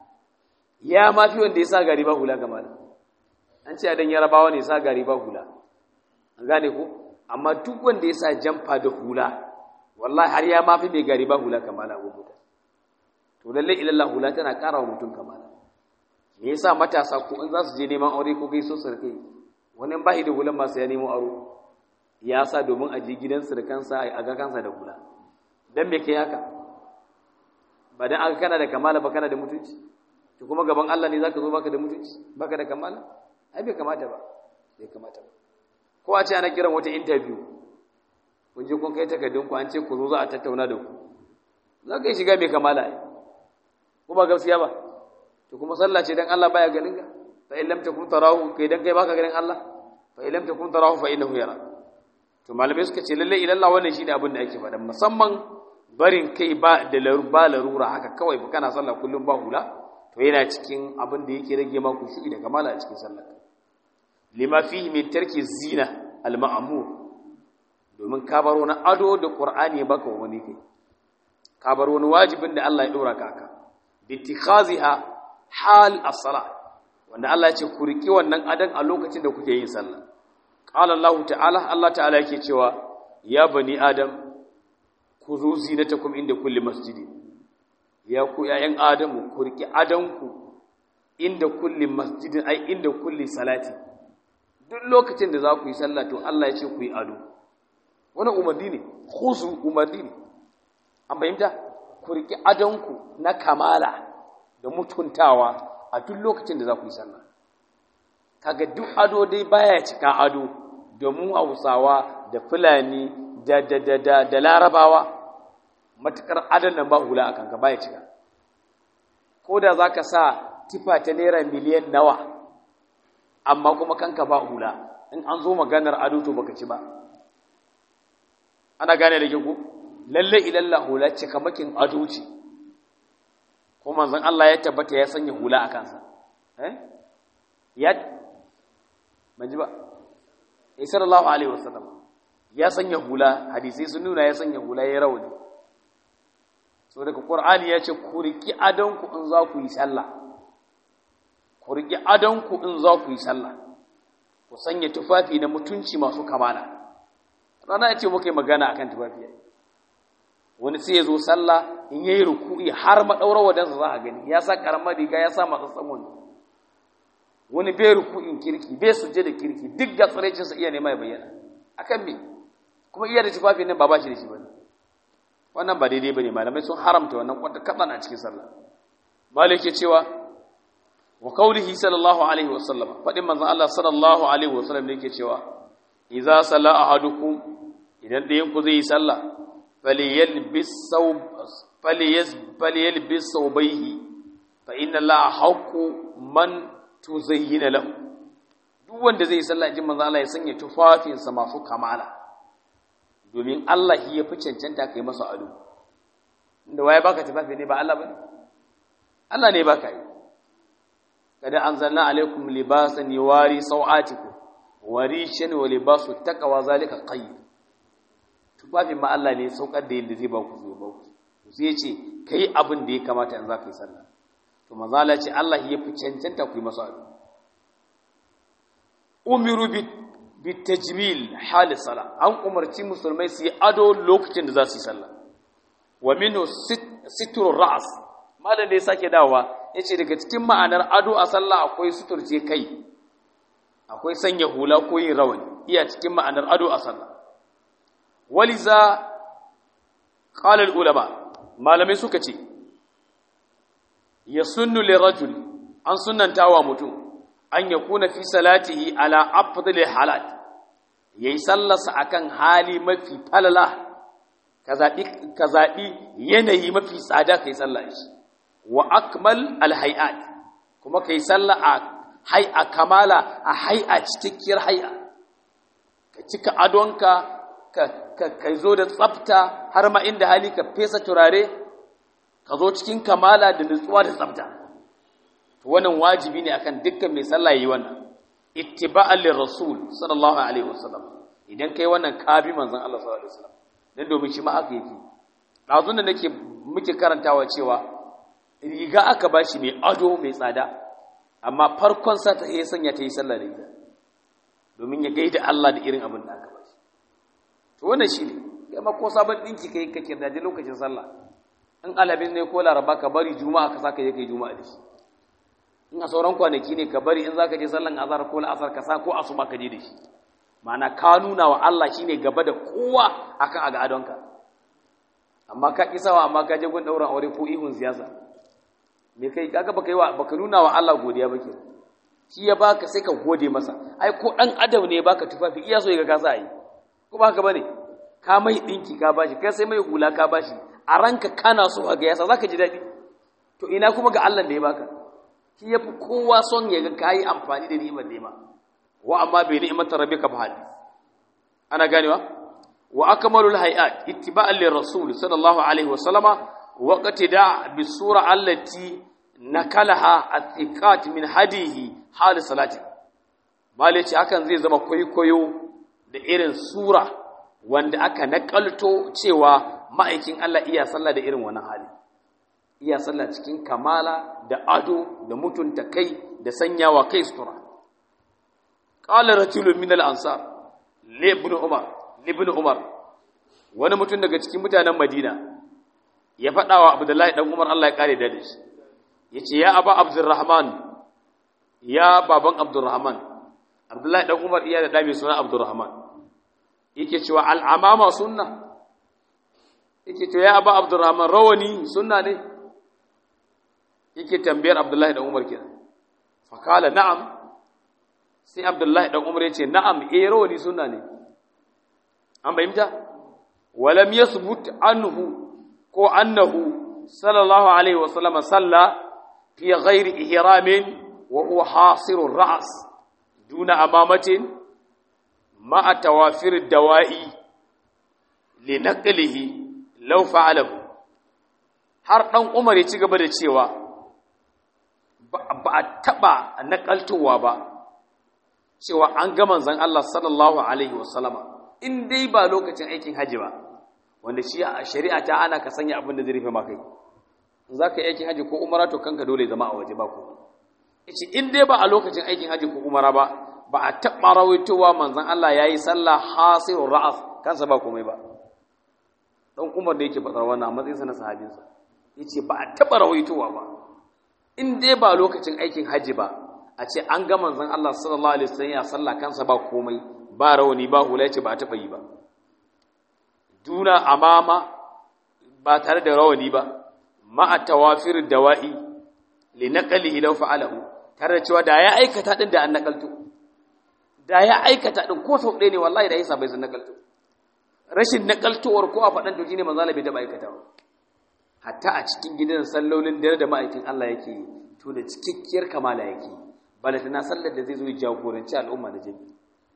ya ma fi wanda ya sa gari ba hula kamala an ce adan yarabawa ne ya sa gari ba hula an gane ko amma duk wanda ya sa jamfa da hula wallahi har ya ma fi mai gari ba hula kamala ko mutum to lalle ilallah hula tana ƙara wa mutum kamala me yasa matasa ko in za su je neman aure ko gaiso su kai wani ba da hulan masu ya nemo aro ya sa domin a je gidansu da kansa a ga kansa da hula dan me kai haka ba dan aka kana da kamala ba kana da mutunci to kuma gaban Allah ne zaka zo baka da mutunci baka da kamala ai bai kamata ba bai kamata ba ko a ce ana kiran wata interview kun je kun kai takardun ku an ce ku zo za a tattauna da ku za ka yi shiga mai kamala ai kuma gaskiya ba to kuma sallah ce dan Allah baya ganin ka fa in lam takun tarahu kai dan kai baka ganin Allah fa in lam takun tarahu fa innahu yara to malamai suka ce lalle idan Allah wannan shine abin da ake faɗa musamman barin kai ba da ba larura haka kawai ba kana sallah kullum ba hula to yana cikin abin da yake rage ma kushu'i da kamala a cikin sallah lima fihi min tarki zina al ma'mur domin ka bar wani ado da qur'ani baka wani kai ka bar wani wajibin da Allah ya dora ka aka bittikhaziha hal as-salah wanda Allah ya ce ku riki wannan adan a lokacin da kuke yin sallah qala Allah ta'ala Allah ta'ala yake cewa ya bani adam kuzu zinatakum inda kulli masjidi ya ku yayan adamu ku riki adanku inda kulli masjidin ai inda kulli salati duk lokacin da za ku yi sallah to Allah ya ce ku yi ado wannan umarni ne khuzu umarni ne an fahimta ku riki adanku na kamala da mutuntawa a duk lokacin da za ku yi sallah kaga duk ado dai baya cika ado da mu hausawa da fulani da da da da, da larabawa matukar adon nan ba hula a kanka baya cika ko da za ka sa tifa ta naira miliyan nawa amma kuma kanka ba hula in an zo maganar ado to baka ci ba ana gane da ku lalle ilalla hula cikamakin ado ce ko manzon Allah ya tabbata ya sanya hula a kansa eh ya manji ba eh sallallahu alaihi wasallam ya sanya hula hadisi sun nuna ya sanya hula ya rawani so daga qur'ani ya ce ku riki adon ku in za ku yi sallah ku riki adon ku in za ku yi sallah ku sanya tufafi na mutunci masu kamala rana ya ce muka yi magana akan tufafi wani sai ya zo sallah in yayi ruku'i har madaurar wadansa za a gani ya sa karamar riga ya sa matsatsan wani wani bai ruku'in kirki bai suje da kirki duk ga tsiraicin sa iya nema ya bayyana akan me kuma iya da tufafi nan ba ba shi da shi bane wannan ba daidai bane malamai sun haramta wannan kwata kadan a cikin sallah malik ya cewa wa qawlihi sallallahu alaihi wa sallam fadin manzon Allah sallallahu alaihi wa sallam ne yake cewa idza salla ahadukum idan dayan ku zai yi sallah فليلبس ثوب فليز فليلبس ثوبيه فإن الله حق من تزين له duk wanda zai sallah jin manzo Allah ya sanya tufafinsa masu kamala domin Allah ya fi cancanta kai masa ado inda waye baka tufafi ne ba Allah bane Allah ne baka yi kada anzalna alaikum libasan yuwari sawatikum warishan wa libasu taqwa zalika khayr tufafin ma Allah ne saukar da yadda zai ba ku zai ba ku sai ce kai abin da ya kamata in za ka yi sallah to manzo Allah ce Allah ya fi cancanta ku yi masa ado umiru bi bi tajmil hal sala an umarci musulmai su yi ado lokacin da za su yi sallah wa minhu sitrul ra's malam da ya sake dawowa yace daga cikin ma'anar ado a sallah akwai suturce kai akwai sanya hula ko yin rawani iya cikin ma'anar ado a sallah waliza ƙalar ulama malamai suka ce ya sunnu lirajul an sunanta wa mutum an ya kuna fi salatihi ala afdali halat ya yi sallarsa akan hali mafi falala ka zaɓi yanayi mafi tsada ka yi sallar shi wa akmal alhayat kuma kai sallah a hay'a kamala a hay'a cikakkiyar hay'a ka cika adonka ka ka zo da tsafta har ma inda hali ka fesa turare ka zo cikin kamala da nutsuwa da tsafta to wannan wajibi ne akan dukkan mai sallah yi wannan ittiba'an lirrasul sallallahu alaihi wasallam idan kai wannan ka bi manzon Allah sallallahu alaihi wasallam dan domin shi ma haka yake dazun da nake muke karantawa cewa riga aka bashi mai ado mai tsada amma farkon sa ta yi sanya ta yi sallah da ita domin ya gaida Allah da irin abin da aka bashi to wannan shine kai ma ko sabon dinki kai kake da lokacin sallah in alabin ne ko laraba ka bari juma'a ka saka je kai juma'a da shi in a sauran kwanaki ne ka bari in za ka je sallan azhar ko la'asar ka sa ko asuba ka je da shi ma'ana ka nuna wa Allah shine gaba da kowa akan aga adonka amma ka ki sawa amma ka je gun dauran aure ko ihun siyasa me kai kaga baka yi wa baka nuna wa Allah godiya ba ke shi ya baka sai ka gode masa ai ko dan adam ne baka tufafi iya so ya ga ka sa yi ko ba haka bane ka mai dinki ka bashi kai sai mai hula ka bashi a ranka kana so ga yasa zaka ji dadi to ina kuma ga Allah da ya baka shi ya fi kowa son ya ga kayi amfani da ni'imar nema wa amma bai ni'imar rabbika fa hadis ana ganewa wa akmalul hayat ittiba'an lir rasul sallallahu alaihi wa sallama wa qatida bis sura allati nakalaha athiqat min hadihi hal salati malaci hakan zai zama kwaikwayo da irin sura wanda aka nakalto cewa ma'aikin Allah iya sallah da irin wannan hali iya sallah cikin kamala da ado da mutunta kai da sanyawa kai sutura qala rajulun min al-ansar li ibn umar li ibn umar wani mutum daga cikin mutanen madina ya faɗa wa abdullahi dan umar Allah ya kare da shi yace ya aba abdurrahman ya baban abdurrahman abdullahi dan umar iya da dami suna abdurrahman yake cewa al-amama sunna yake to ya aba abdurrahman rawani sunna ne yake tambayar Abdullahi dan Umar kenan fakala na'am sai Abdullahi dan Umar yace na'am eh rawani sunna ne an bayyana walam yasbut anhu ko annahu sallallahu alaihi wasallam salla fi ghairi ihramin wa huwa hasirur ra's duna amamatin ma'a tawafir dawa'i linaqlihi law fa'alahu har dan Umar ya ci gaba da cewa ba a taɓa naƙaltowa ba cewa an ga manzan Allah sallallahu Alaihi wasallama in dai ba lokacin aikin hajji ba wanda shi a shari'a ta ana ka sanya abin da zai rufe maka yi za ka yi aikin hajji ko umara to kanka dole zama a waje ba ku ice in dai ba a lokacin aikin hajji ko umara ba ba a taɓa rawaitowa manzan Allah ya yi sallah hasirun ra'as kansa ba komai ba ɗan umar da yake faɗar wannan a matsayinsa na sahabinsa ya ce ba a taɓa rawaitowa ba in dai ba lokacin aikin hajji ba a ce an ga manzon Allah sallallahu alaihi wasallam ya salla kansa ba komai ba rawani ba hula ce ba ta yi ba duna amama ba tare da rawani ba ma'a tawafir dawa'i li naqlihi law fa'alahu tare da cewa da ya aikata din da an nakalto da ya aikata din ko sau ɗaya ne wallahi da yasa bai san nakalto rashin nakaltowar ko a faɗan to shine manzo Allah bai taɓa aikatawa hatta a cikin gidan sallolin dare da ma'aikin Allah yake yi to da cikakkiyar kamala yake bala tana sallar da zai zo jagoranci al'umma da jami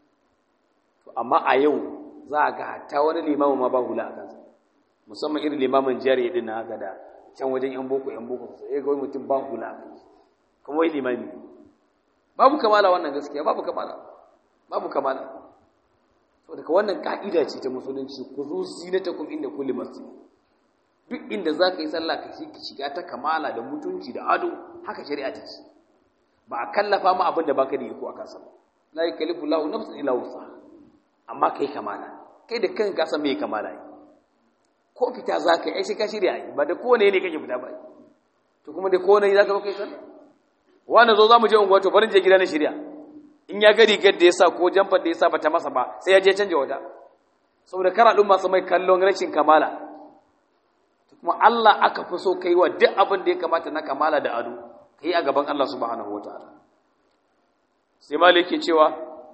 to amma a yau za a ga hatta wani limamin ma ba hula a kansa musamman irin limamin jari din na haka da can wajen yan boko yan boko sai ga wani mutum ba hula a kansa kuma wai limami babu kamala wannan gaskiya babu kamala babu kamala to daga wannan ka'ida ce ta musulunci ku zo zinatakum inda kulli masjid duk inda za ka yi sallah ka shiga ta kamala da mutunci da ado haka shari'a ta ce ba a kallafa ma abin da baka da iko a kansa ba la yukallifu lahu nafsan illa wusa amma kai kamala kai da kanka ka san me kamala yi ko fita za ka yi sai ka shirya yi ba da kowane ne kake fita ba to kuma da kowane ne za ka kai sallah wani zo za mu je unguwa to barin je gida na shirya in ya ga rigar da ya sa ko jamfar da ya sa ba ta masa ba sai ya je canja wata saboda kara ɗin masu mai kallon rashin kamala kuma Allah aka fi so kai wa duk abin da ya kamata na kamala da ado kai a gaban Allah subhanahu wataala sai malik ke cewa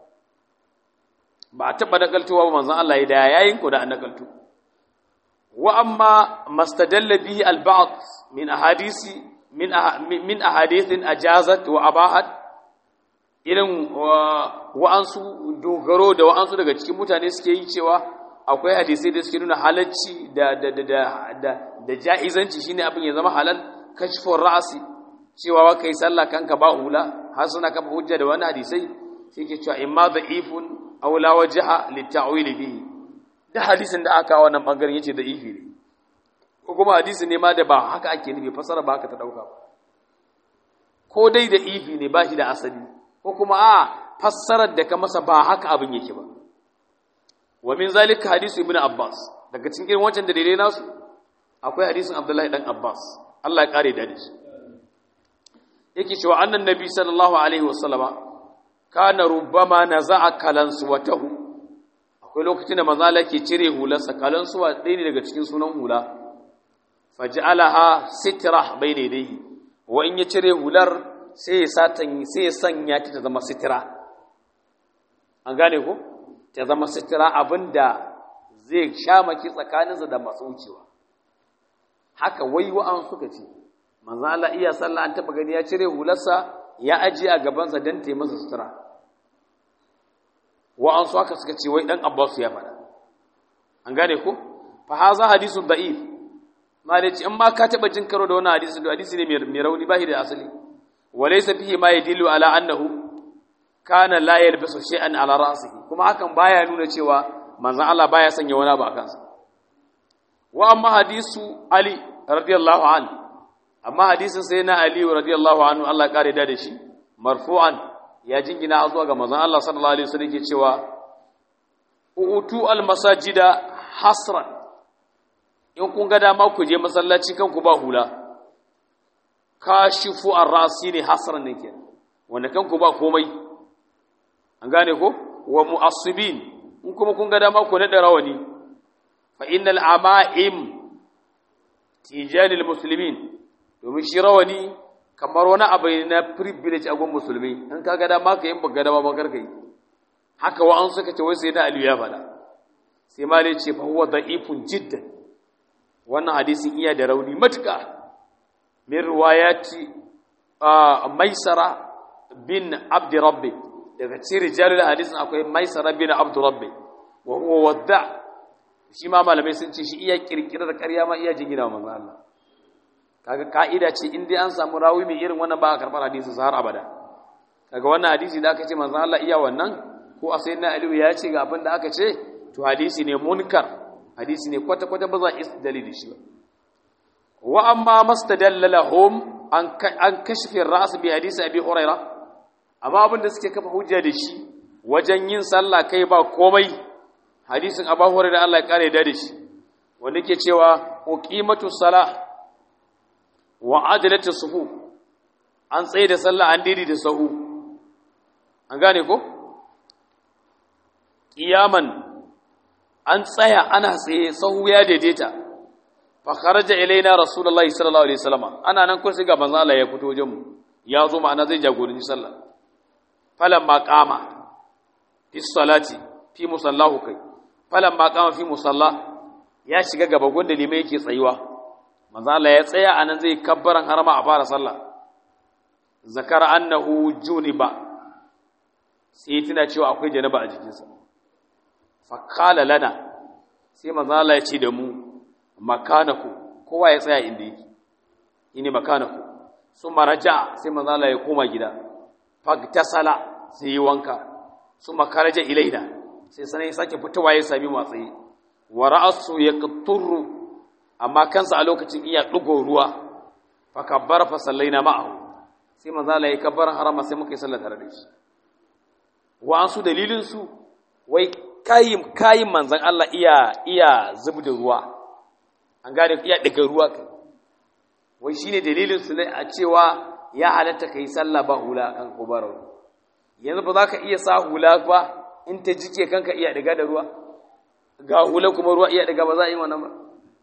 ba a taɓa nakaltowa ba manzon Allah ya da yayin ku da an nakaltu wa amma mastadalla bihi al-ba'd min ahadisi min min ahadithin ajazat wa abahat irin wa'ansu dogaro da wa'ansu daga cikin mutane suke yi cewa akwai hadisai da suke nuna halacci da da da da da jaizanci shine abin ya zama halal kashfur ra'si cewa wa kai sallah kanka ba hula har suna kafa hujja da wani hadisai sai ke cewa imma da'ifun aw la wajha litta'wil bihi da hadisin da aka wannan bangaren yace da'ifi ne ko kuma hadisi ne ma da ba haka ake nufi fasara ba haka ta dauka ko dai da ifi ne ba shi da asali ko kuma a fassarar da ka masa ba haka abin yake ba wa min zalika hadisu ibnu abbas daga cikin irin wancan dalilai nasu akwai hadisin abdullahi dan abbas Allah ya kare da shi yake cewa annan nabi sallallahu alaihi wasallama kana rubbama naza'a kalansuwatahu akwai lokacin da manzo Allah ke cire hularsa kalansuwa ɗaya ne daga cikin sunan hula faj'alaha sitra bayna yadayhi wa in ya cire hular sai ya satan sai ya sanya ta ta zama sitira an gane ko ta zama sitira abinda zai sha maki tsakaninsa da masu wucewa haka wai wa'an suka ce manzo Allah iya sallah an taba gani ya cire hularsa ya aje a gabansa dan ta masa sutura wa'an su haka suka ce wai dan Abbas ya faɗa an gane ko fa haza hadisun da'if ma da ce in ma ka taba jin karo da wannan hadisi to hadisi ne mai rauni ba shi da asali walaysa fihi ma yadillu ala annahu kana la yalbisu shay'an ala ra'sihi kuma hakan baya nuna cewa manzon Allah baya sanya wani abu a kansa wa amma hadisu ali radiyallahu anhu amma hadisin sai na ali radiyallahu anhu Allah kare da shi marfu'an ya jingina zuwa ga manzon Allah sallallahu alaihi wasallam ke cewa utu al masajida hasran in kun ga dama ku je masallaci kanku ba hula kashifu ar-rasi ne hasran ne ke wanda kanku ba komai an gane ko wa mu'assibin in kuma kun ga dama ku nada rawani fa innal ama'im tijanil muslimin domin shi rawani kamar wani abu na privilege a gun musulmi in ka ga dama ka yin ba ga dama ba karka yi haka wa an suka ce wai sai na aliyu ya faɗa sai malai ce fa huwa da'ifun jiddan wannan hadisin iya da rauni matuka min riwayati maisara bin abd rabbi daga cikin rijalul hadisin akwai maisara bin abd rabbi wa huwa wadda shi ma malamai sun ce shi iya kirkirar ƙarya ma iya jingina manzo Allah kaga ka'ida ce in dai an samu rawi mai irin wannan ba a karɓar hadisin sa har abada kaga wannan hadisi da aka ce manzo Allah iya wannan ko a sayyidina Aliyu ya ce ga abin da aka ce to hadisi ne munkar hadisi ne kwata kwata ba za a istidali da shi ba wa amma mastadalla lahum an an kashfi ar-ra's bi hadisi abi huraira amma abin da suke kafa hujja da shi wajen yin sallah kai ba komai hadisin abu huraira Allah ya kare da shi wanda ke cewa uqimatu salah wa adalatu sufu an tsaye da sallah an didi da sahu an gane ko kiyaman an tsaya ana tsaye sahu ya daidaita fa kharaja ilaina rasulullahi sallallahu alaihi wasallam ana nan ko sai ga manzo Allah ya fito wajen mu ya zo ma'ana zai jagoranci sallah falamma qama fi salati fi musallahu kai falamma qama fi musalla ya shiga gaba gonda limai yake tsayuwa manzo Allah ya tsaya anan zai kabbaran harama a fara sallah zakara annahu juniba sai tana cewa akwai janaba a jikinsa fa qala lana sai manzo Allah ya ce da mu makanaku kowa ya tsaya inda yake ini makanaku summa raja sai manzo Allah ya koma gida fagtasala sai yi wanka summa karaja ilaina sai sanan ya sake fitowa ya sami matsayi wa ra'su yaqturru amma kansa a lokacin iya ɗugo ruwa fa kabbara fa sallaina ma'ahu sai manzo Allah ya kabbara harama sai muka yi sallar tare da shi wa an su dalilin su wai kayin kayin manzon Allah iya iya zubda ruwa an gane iya daga ruwa kai wai shine dalilin su ne a cewa ya halatta kai sallah ba hula kan kubaro yanzu ba za ka iya sa hula ba in ta jike kanka iya daga da ruwa ga hula kuma ruwa iya daga ba za a yi wannan ba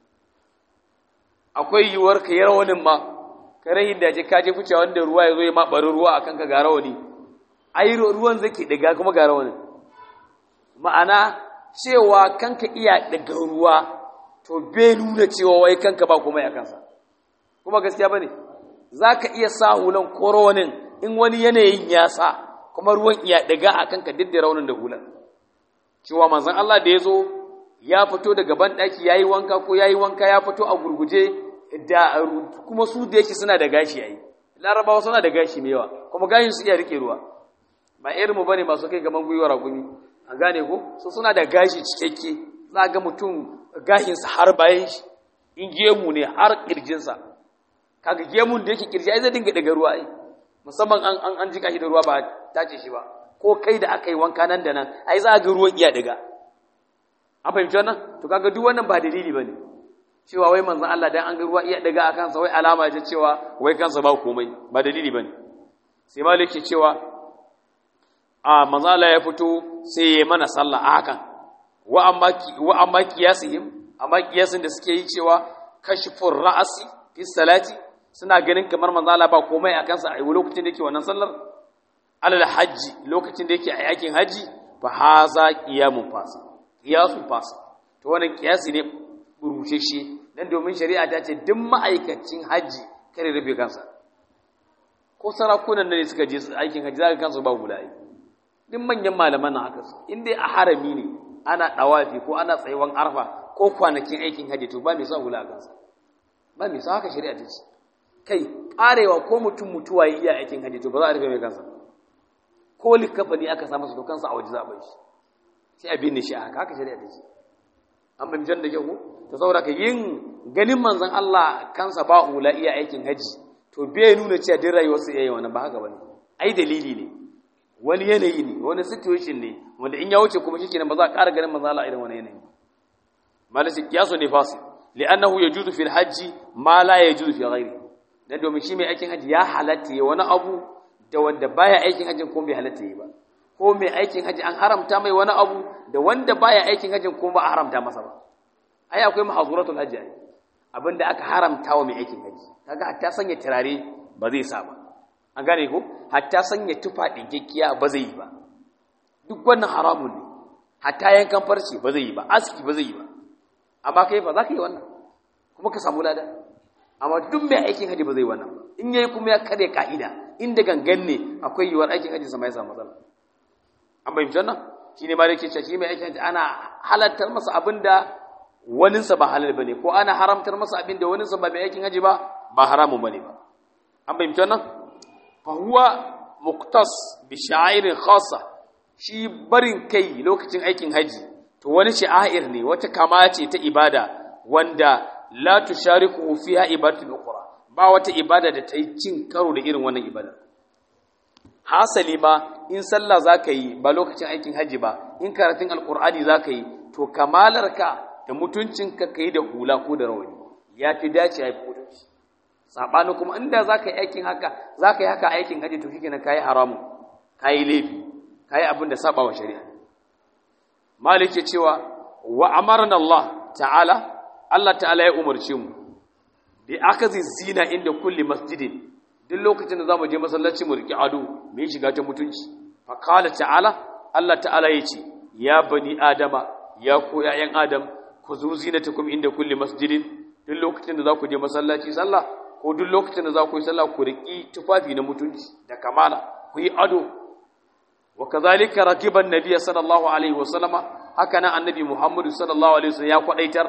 akwai yiwuwar ka yi rawanin ma ka rahin da je ka je fice wanda ruwa ya zo ya ma bari ruwa a kanka ga rawani ai ruwan zake daga kuma ga rawanin ma'ana cewa kanka iya daga ruwa to bai nuna cewa wai kanka ba kuma ya kansa kuma gaskiya bane zaka iya sa hulan koronin in wani yanayin ya sa kuma ruwan iya daga akan ka duk da raunin da hulan cewa manzon Allah da yazo ya fito daga ban daki yayi wanka ko yayi wanka ya fito a gurguje da kuma su da yake suna da gashi yayi larabawa suna da gashi mai yawa kuma gashin su iya rike ruwa ba irin mu bane masu kai gaban gwiwar ragumi an gane ko su suna da gashi cikakke za ga mutum gashinsa har bayan shi in gemu ne har kirjinsa kaga gemun da yake kirji ai zai dinga daga ruwa ai musamman an an, an jika shi da ruwa ba tace shi ba ko kai da aka yi wanka nan da nan ai za ga ruwan iya daga an fahimci wannan to kaga duk wannan ba dalili bane cewa wai manzon Allah dan an ga ruwa iya daga akan sa wai alama ce cewa wai kansa ba komai ba dalili bane sai malik ke cewa a manzon Allah ya fito sai ya mana sallah a hakan wa amma wa amma qiyasihim amma qiyasin da suke yi cewa kashfur ra'si fi salati suna ganin kamar manzon Allah ba komai akan sa a lokacin da yake wannan sallar alal hajji lokacin da yake a yakin haji fa haza qiyamun fasa qiyasun fasa to wannan qiyasi ne rusheshe dan domin shari'a ta ce duk ma'aikacin haji kare rabe kansa ko sarakunan ne suka je aikin haji zaka kansu ba gulai duk manyan malaman nan haka su in dai a harami ne ana dawafi ko ana tsayuwan arfa ko kwanakin aikin haji to ba mai sa hula a kansa ba mai sa haka shari'a ta ce kai karewa ko mutum mutuwa yi iya aikin haji to ba za a rufe mai kansa ko likafa ne aka samu su to kansa a waje za a bai shi sai a binne shi a haka haka shari'a ta ce an bin jan da kyau to saboda ka yin ganin manzon Allah kansa ba hula iya aikin haji to bai nuna cewa din rayuwar su yayi wannan ba haka bane ai dalili ne wani yanayi ne wani situation ne wanda in ya wuce kuma shikenan ba za a ƙara ganin manzon Allah irin wani yanayi malasi kiyasu ne fasi li'annahu yajuzu fil hajji ma la yajuzu fi ghairi dan domin shi mai aikin haji ya halatta ya wani abu da wanda baya aikin hajjin ko bai halatta yi ba ko mai aikin haji an haramta mai wani abu da wanda baya aikin hajjin ko ba a haramta masa ba ai akwai mahazuratul hajji ai abinda aka haramta wa mai aikin haji kaga hatta sanya turare ba zai sa ba an gane ko hatta sanya tufa dinkekkiya ba zai yi ba duk wannan haramun ne hatta yankan farce ba zai yi ba aski ba zai yi ba amma kai ba za ka yi wannan kuma ka samu lada amma duk mai aikin haji ba zai wannan ba in yayi kuma ya kare ka'ida inda gangan ne akwai yiwuwar aikin haji sama ya samu matsala an bayyana wannan shine ma yake cewa shi mai aikin haji ana halartar masa abinda waninsa ba halal bane ko ana haramtar masa abinda waninsa ba mai aikin haji ba ba haramun bane ba an bayyana wannan fa huwa muqtas bi sha'irin khassa shi barin kai lokacin aikin haji to wani sha'ir ne wata kama ce ta ibada wanda la tushariku fiha ibadatul ukhra ba wata ibada da ta yi cin karo da irin wannan ibada hasali ma in sallah zaka yi ba lokacin aikin haji ba in karatun alqur'ani zaka yi to kamalarka da mutuncinka kai da hula ko da rawani ya fi dace ya fi mutunci sabani kuma inda zaka yi aikin haka zaka yi haka aikin haji to shikenan kai haramu kai laifi kai abin da saba wa shari'a malik ya cewa wa amarna Allah ta'ala Allah ta'ala ya umarce mu bi akazi zina inda kulli masjidin duk lokacin da zamu je masallaci mu riki ado mu yi shiga ta mutunci fa qala ta'ala Allah ta'ala yace ya bani adama ya ku ƴaƴan adam ku zu zinatakum inda kulli masjidin duk lokacin da za ku je masallaci sallah ko duk lokacin da za ku yi sallah ku riki tufafi na mutunci da kamala ku yi ado wa kadhalika rakiban nabiyyi sallallahu alaihi wasallama haka nan annabi muhammadu sallallahu alaihi wasallam ya kwadaitar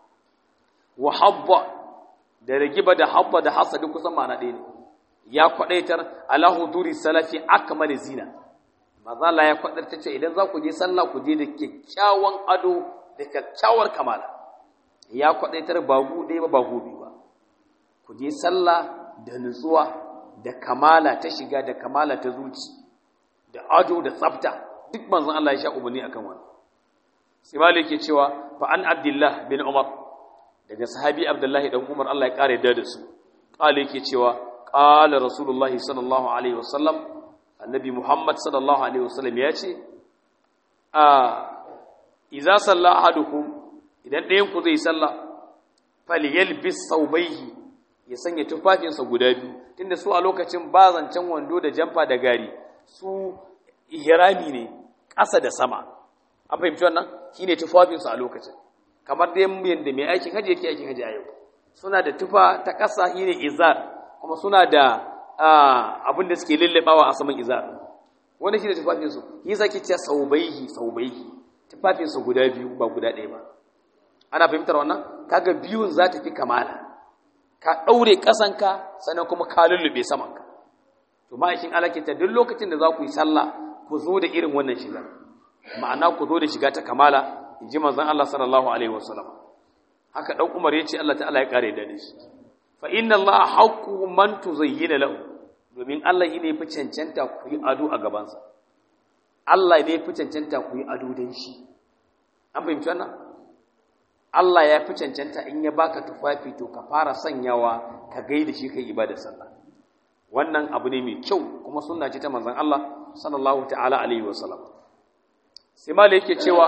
wa habba da ragiba da habba da hasadi kusan ma'ana ɗaya ne ya kwadaitar ala huduri salafi akmal zina maza Allah ya kwadaitar ce idan za ku je sallah ku je da kyakkyawan ado da kyakkyawar kamala ya kwadaitar ba gu ɗaya ba ba gobe ba ku je sallah da nutsuwa da kamala ta shiga da kamala ta zuci da ado da tsafta duk manzon Allah ya sha umarni akan wannan sai malik ke cewa fa an abdullah bin umar daga sahabi abdullahi dan umar Allah ya kare da su kale yake cewa qala rasulullahi sallallahu alaihi wasallam annabi muhammad sallallahu alaihi wasallam ya ce a idza salla ahadukum idan ɗayan ku zai salla falyalbis thawbayhi ya sanya tufafinsa guda biyu tunda su a lokacin ba zancen wando da jamfa da gari su ihrami ne ƙasa da sama an fahimci wannan shine tufafinsu a lokacin kamar dai yadda mai aikin haji yake aikin haji a yau suna da tufa ta ƙasa shine izar kuma suna da abin da suke lullabawa a saman izar wanda shi da tufafinsu yi zaki ce saubaihi saubaihi tufafinsu guda biyu ba guda ɗaya ba ana fahimtar wannan kaga biyun za ta fi kamala ka ɗaure ƙasanka sannan kuma ka lullube samanka to ma'aikin alakinta duk lokacin da za ku yi sallah ku zo da irin wannan shigar ma'ana ku zo da shiga ta kamala in ji manzon Allah sallallahu alaihi wasallam haka dan Umar ya ce Allah ta'ala ya kare da shi fa inna Allah haqqu man tuzayyina lahu domin Allah ne fi cancanta ku yi ado a gabansa Allah ne fi cancanta ku yi ado dan shi an fahimci wannan Allah ya fi cancanta in ya baka tufafi to ka fara sanyawa ka gaida shi kai ibadar sallah wannan abu ne mai kyau kuma sunna ce ta manzon Allah sallallahu ta'ala alaihi wasallam sai ma yake cewa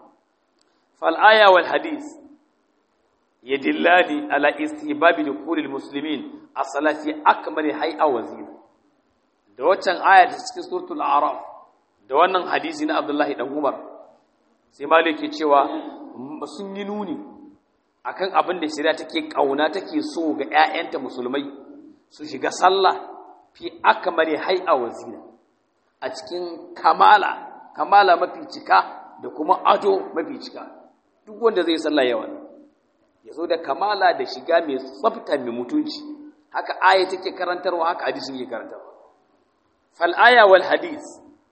fal aya wal hadith yadillani ala istihbabi dukhulil muslimin as-salati akmali hay'a wa zina da waccan aya ta cikin suratul a'raf da wannan hadisi na Abdullahi dan Umar sai ma yake cewa sun yi nuni akan abin da shari'a take kauna take so ga ƴaƴanta musulmai su shiga sallah fi akmali hay'a wa zina a cikin kamala kamala mafi cika da kuma ado mafi cika duk wanda zai sallah yawa ya zo da kamala da shiga mai tsafta mai mutunci haka aya take karantarwa haka hadisin yake karantarwa fal aya wal hadis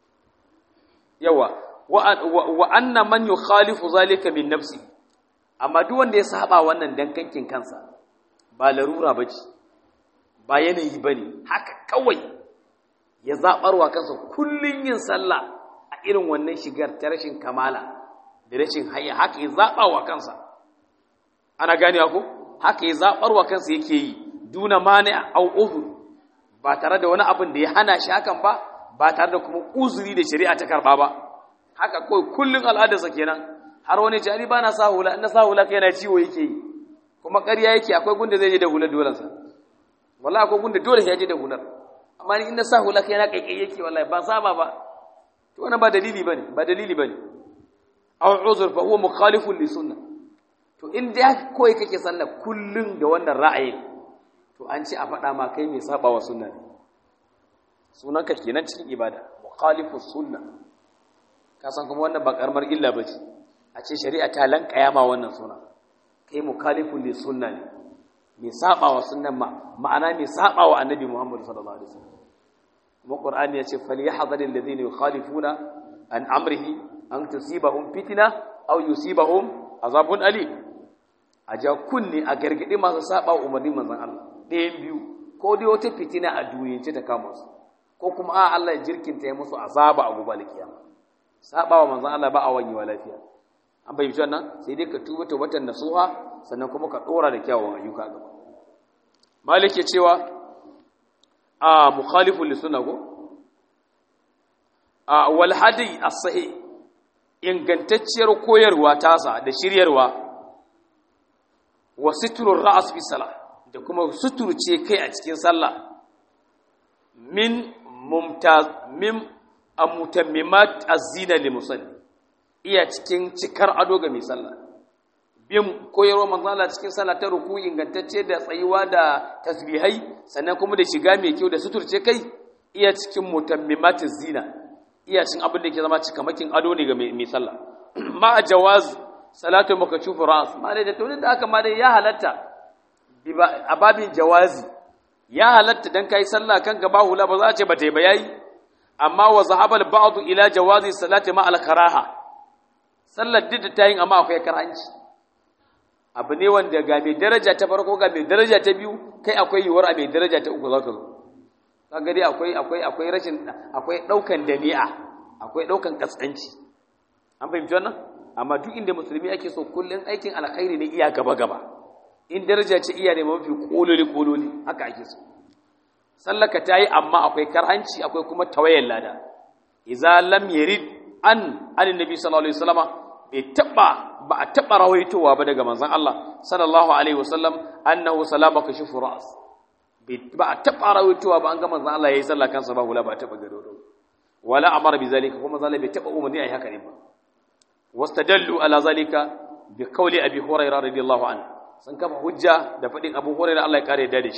yawa wa anna man yukhalifu zalika min nafsi amma duk wanda ya saba wannan dankankin kansa ba larura bace ba yanayi bane haka kawai ya zabarwa kansa kullun yin sallah a irin wannan shigar ta rashin kamala da rashin hayya haka ya zabawa kansa ana gane ko haka ya zabarwa kansa yake yi duna mani au uzur ba tare da wani abin da ya hana shi hakan ba ba tare da kuma uzuri da shari'a ta karba ba haka kawai kullun al'adarsa kenan har wani jari ba na sa hula in na sa hula kai na ciwo yake yi kuma ƙarya yake akwai gunda zai je da hular dolansa wallahi akwai gunda dole ya je da hular amma ni in na sa hula kai na kaikai yake wallahi ba saba ba to wannan ba dalili bane ba dalili bane aw uzur fa huwa mukhalifun li sunnah to in dai koyi kake sallah kullun da wannan ra'ayin to an ce a faɗa ma kai mai saba wa sunna ne sunanka kenan cikin ibada mukhalifus sunnah ka san kuma wannan ba karamar illa bace a ce shari'a ta lankaya ma wannan suna kai mukhalifun li sunna ne mai saba wa sunnan ma ma'ana mai saba wa annabi Muhammad sallallahu alaihi wasallam kuma qur'ani ya ce falyahdhar alladhina yukhalifuna an amrihi an tusibahum fitna aw yusibahum azabun alim a ja kunni a gargadi masu saba wa umarnin manzon Allah ɗayan biyu ko dai wata fitina a duniyance ta kama su ko kuma a Allah ya jirkinta ya musu azaba a gobe kiyama saba wa manzon Allah ba a wani wa lafiya an bai fi wannan sai dai ka tuba tawbatan nasuha sannan kuma ka dora da kyawun ayyuka gaba malik ya cewa a mukhalifu li sunna ko a wal hadi as-sahih ingantacciyar koyarwa tasa da shiryarwa wa sitrur ra's fi salah da kuma suturce kai a cikin sallah min mumtaz min amutammimat az-zina li musalli iya cikin cikar ado ga mai sallah bin koyarwa manzo Allah cikin sallah ta ruku ingantacce da tsayuwa da tasbihai sannan kuma da shiga mai kyau da suturce kai iya cikin mutammimat az-zina iya cikin abin da ke zama cikamakin ado ne ga mai sallah ma jawaz salatu makashufu ras ma da to da aka ma dai ya halatta a babin jawazi ya halatta dan kai sallah kan gaba hula ba za a ce ba ta yi ba yayi amma wa zahabal ba'du ila jawazi salati ma al-karaha sallar duk da tayin amma akwai karanci abu ne wanda ga mai daraja ta farko ga mai daraja ta biyu kai akwai yiwuwar a mai daraja ta uku zaka zo kaga dai akwai akwai akwai rashin akwai daukan dani'a akwai daukan kaskanci an fahimci wannan amma duk inda musulmi ake so kullun aikin alkhairi ne iya gaba gaba in daraja ce iya ne mafi kololi kololi haka ake so sallaka ta yi amma akwai karhanci akwai kuma tawayen lada iza lam yarid an anin nabi sallallahu alaihi wasallama bai taba ba a taba rawaitowa ba daga manzon Allah sallallahu alaihi wasallam annahu salama kashifu ras ba a taba rawaitowa ba an ga manzon Allah yayi sallah kansa ba hula ba taba gado wala amara bi zalika kuma zalika bai taba umarni ayi haka ne ba wastadallu ala zalika bi qawli abi hurairah radiyallahu anhu sun kafa hujja da fadin abu hurairah Allah ya kare da shi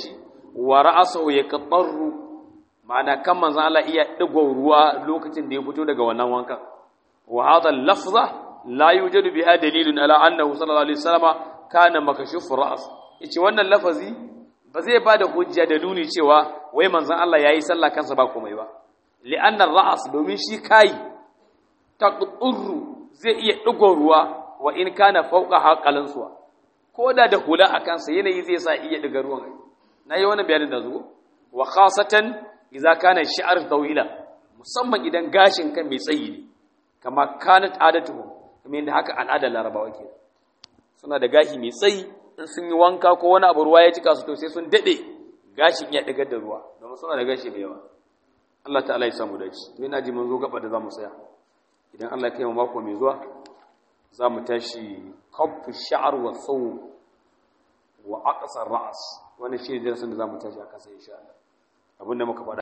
wa ra'asahu yaqtarru ma'ana kan manzon Allah iya digo ruwa lokacin da ya fito daga wannan wankan wa hadha al-lafza la yujadu biha dalilun ala annahu sallallahu alaihi wasallama kana makashuf ra's yace wannan lafazi ba zai bada hujja da nuni cewa wai manzon Allah yayi sallah kansa ba komai ba li'anna ar-ra's domin shi kai taqturru zai iya digo ruwa wa in kana fawqa haqalan suwa ko da da hula a kansa yanayi zai sa iya diga ruwan na yi wani bayanin da zuwa wa khasatan idza kana shi'ar tawila musamman idan gashin kan mai tsayi ne kama kanat adatuhum kuma inda haka al'adar larabawa ke suna da gashi mai tsayi in sun yi wanka ko wani abu ruwa ya cika su to sai sun dade gashin ya digar da ruwa domin suna da gashi mai yawa Allah ta'ala ya samu dace to ina ji mun zo gaba da zamu tsaya idan Allah ya kai mu mako mai zuwa za mu tashi kafu sha'ar wa tsawo wa aqsar ra'as wannan shi ne darasin da za mu tashi a kasa insha Allah abinda muka faɗa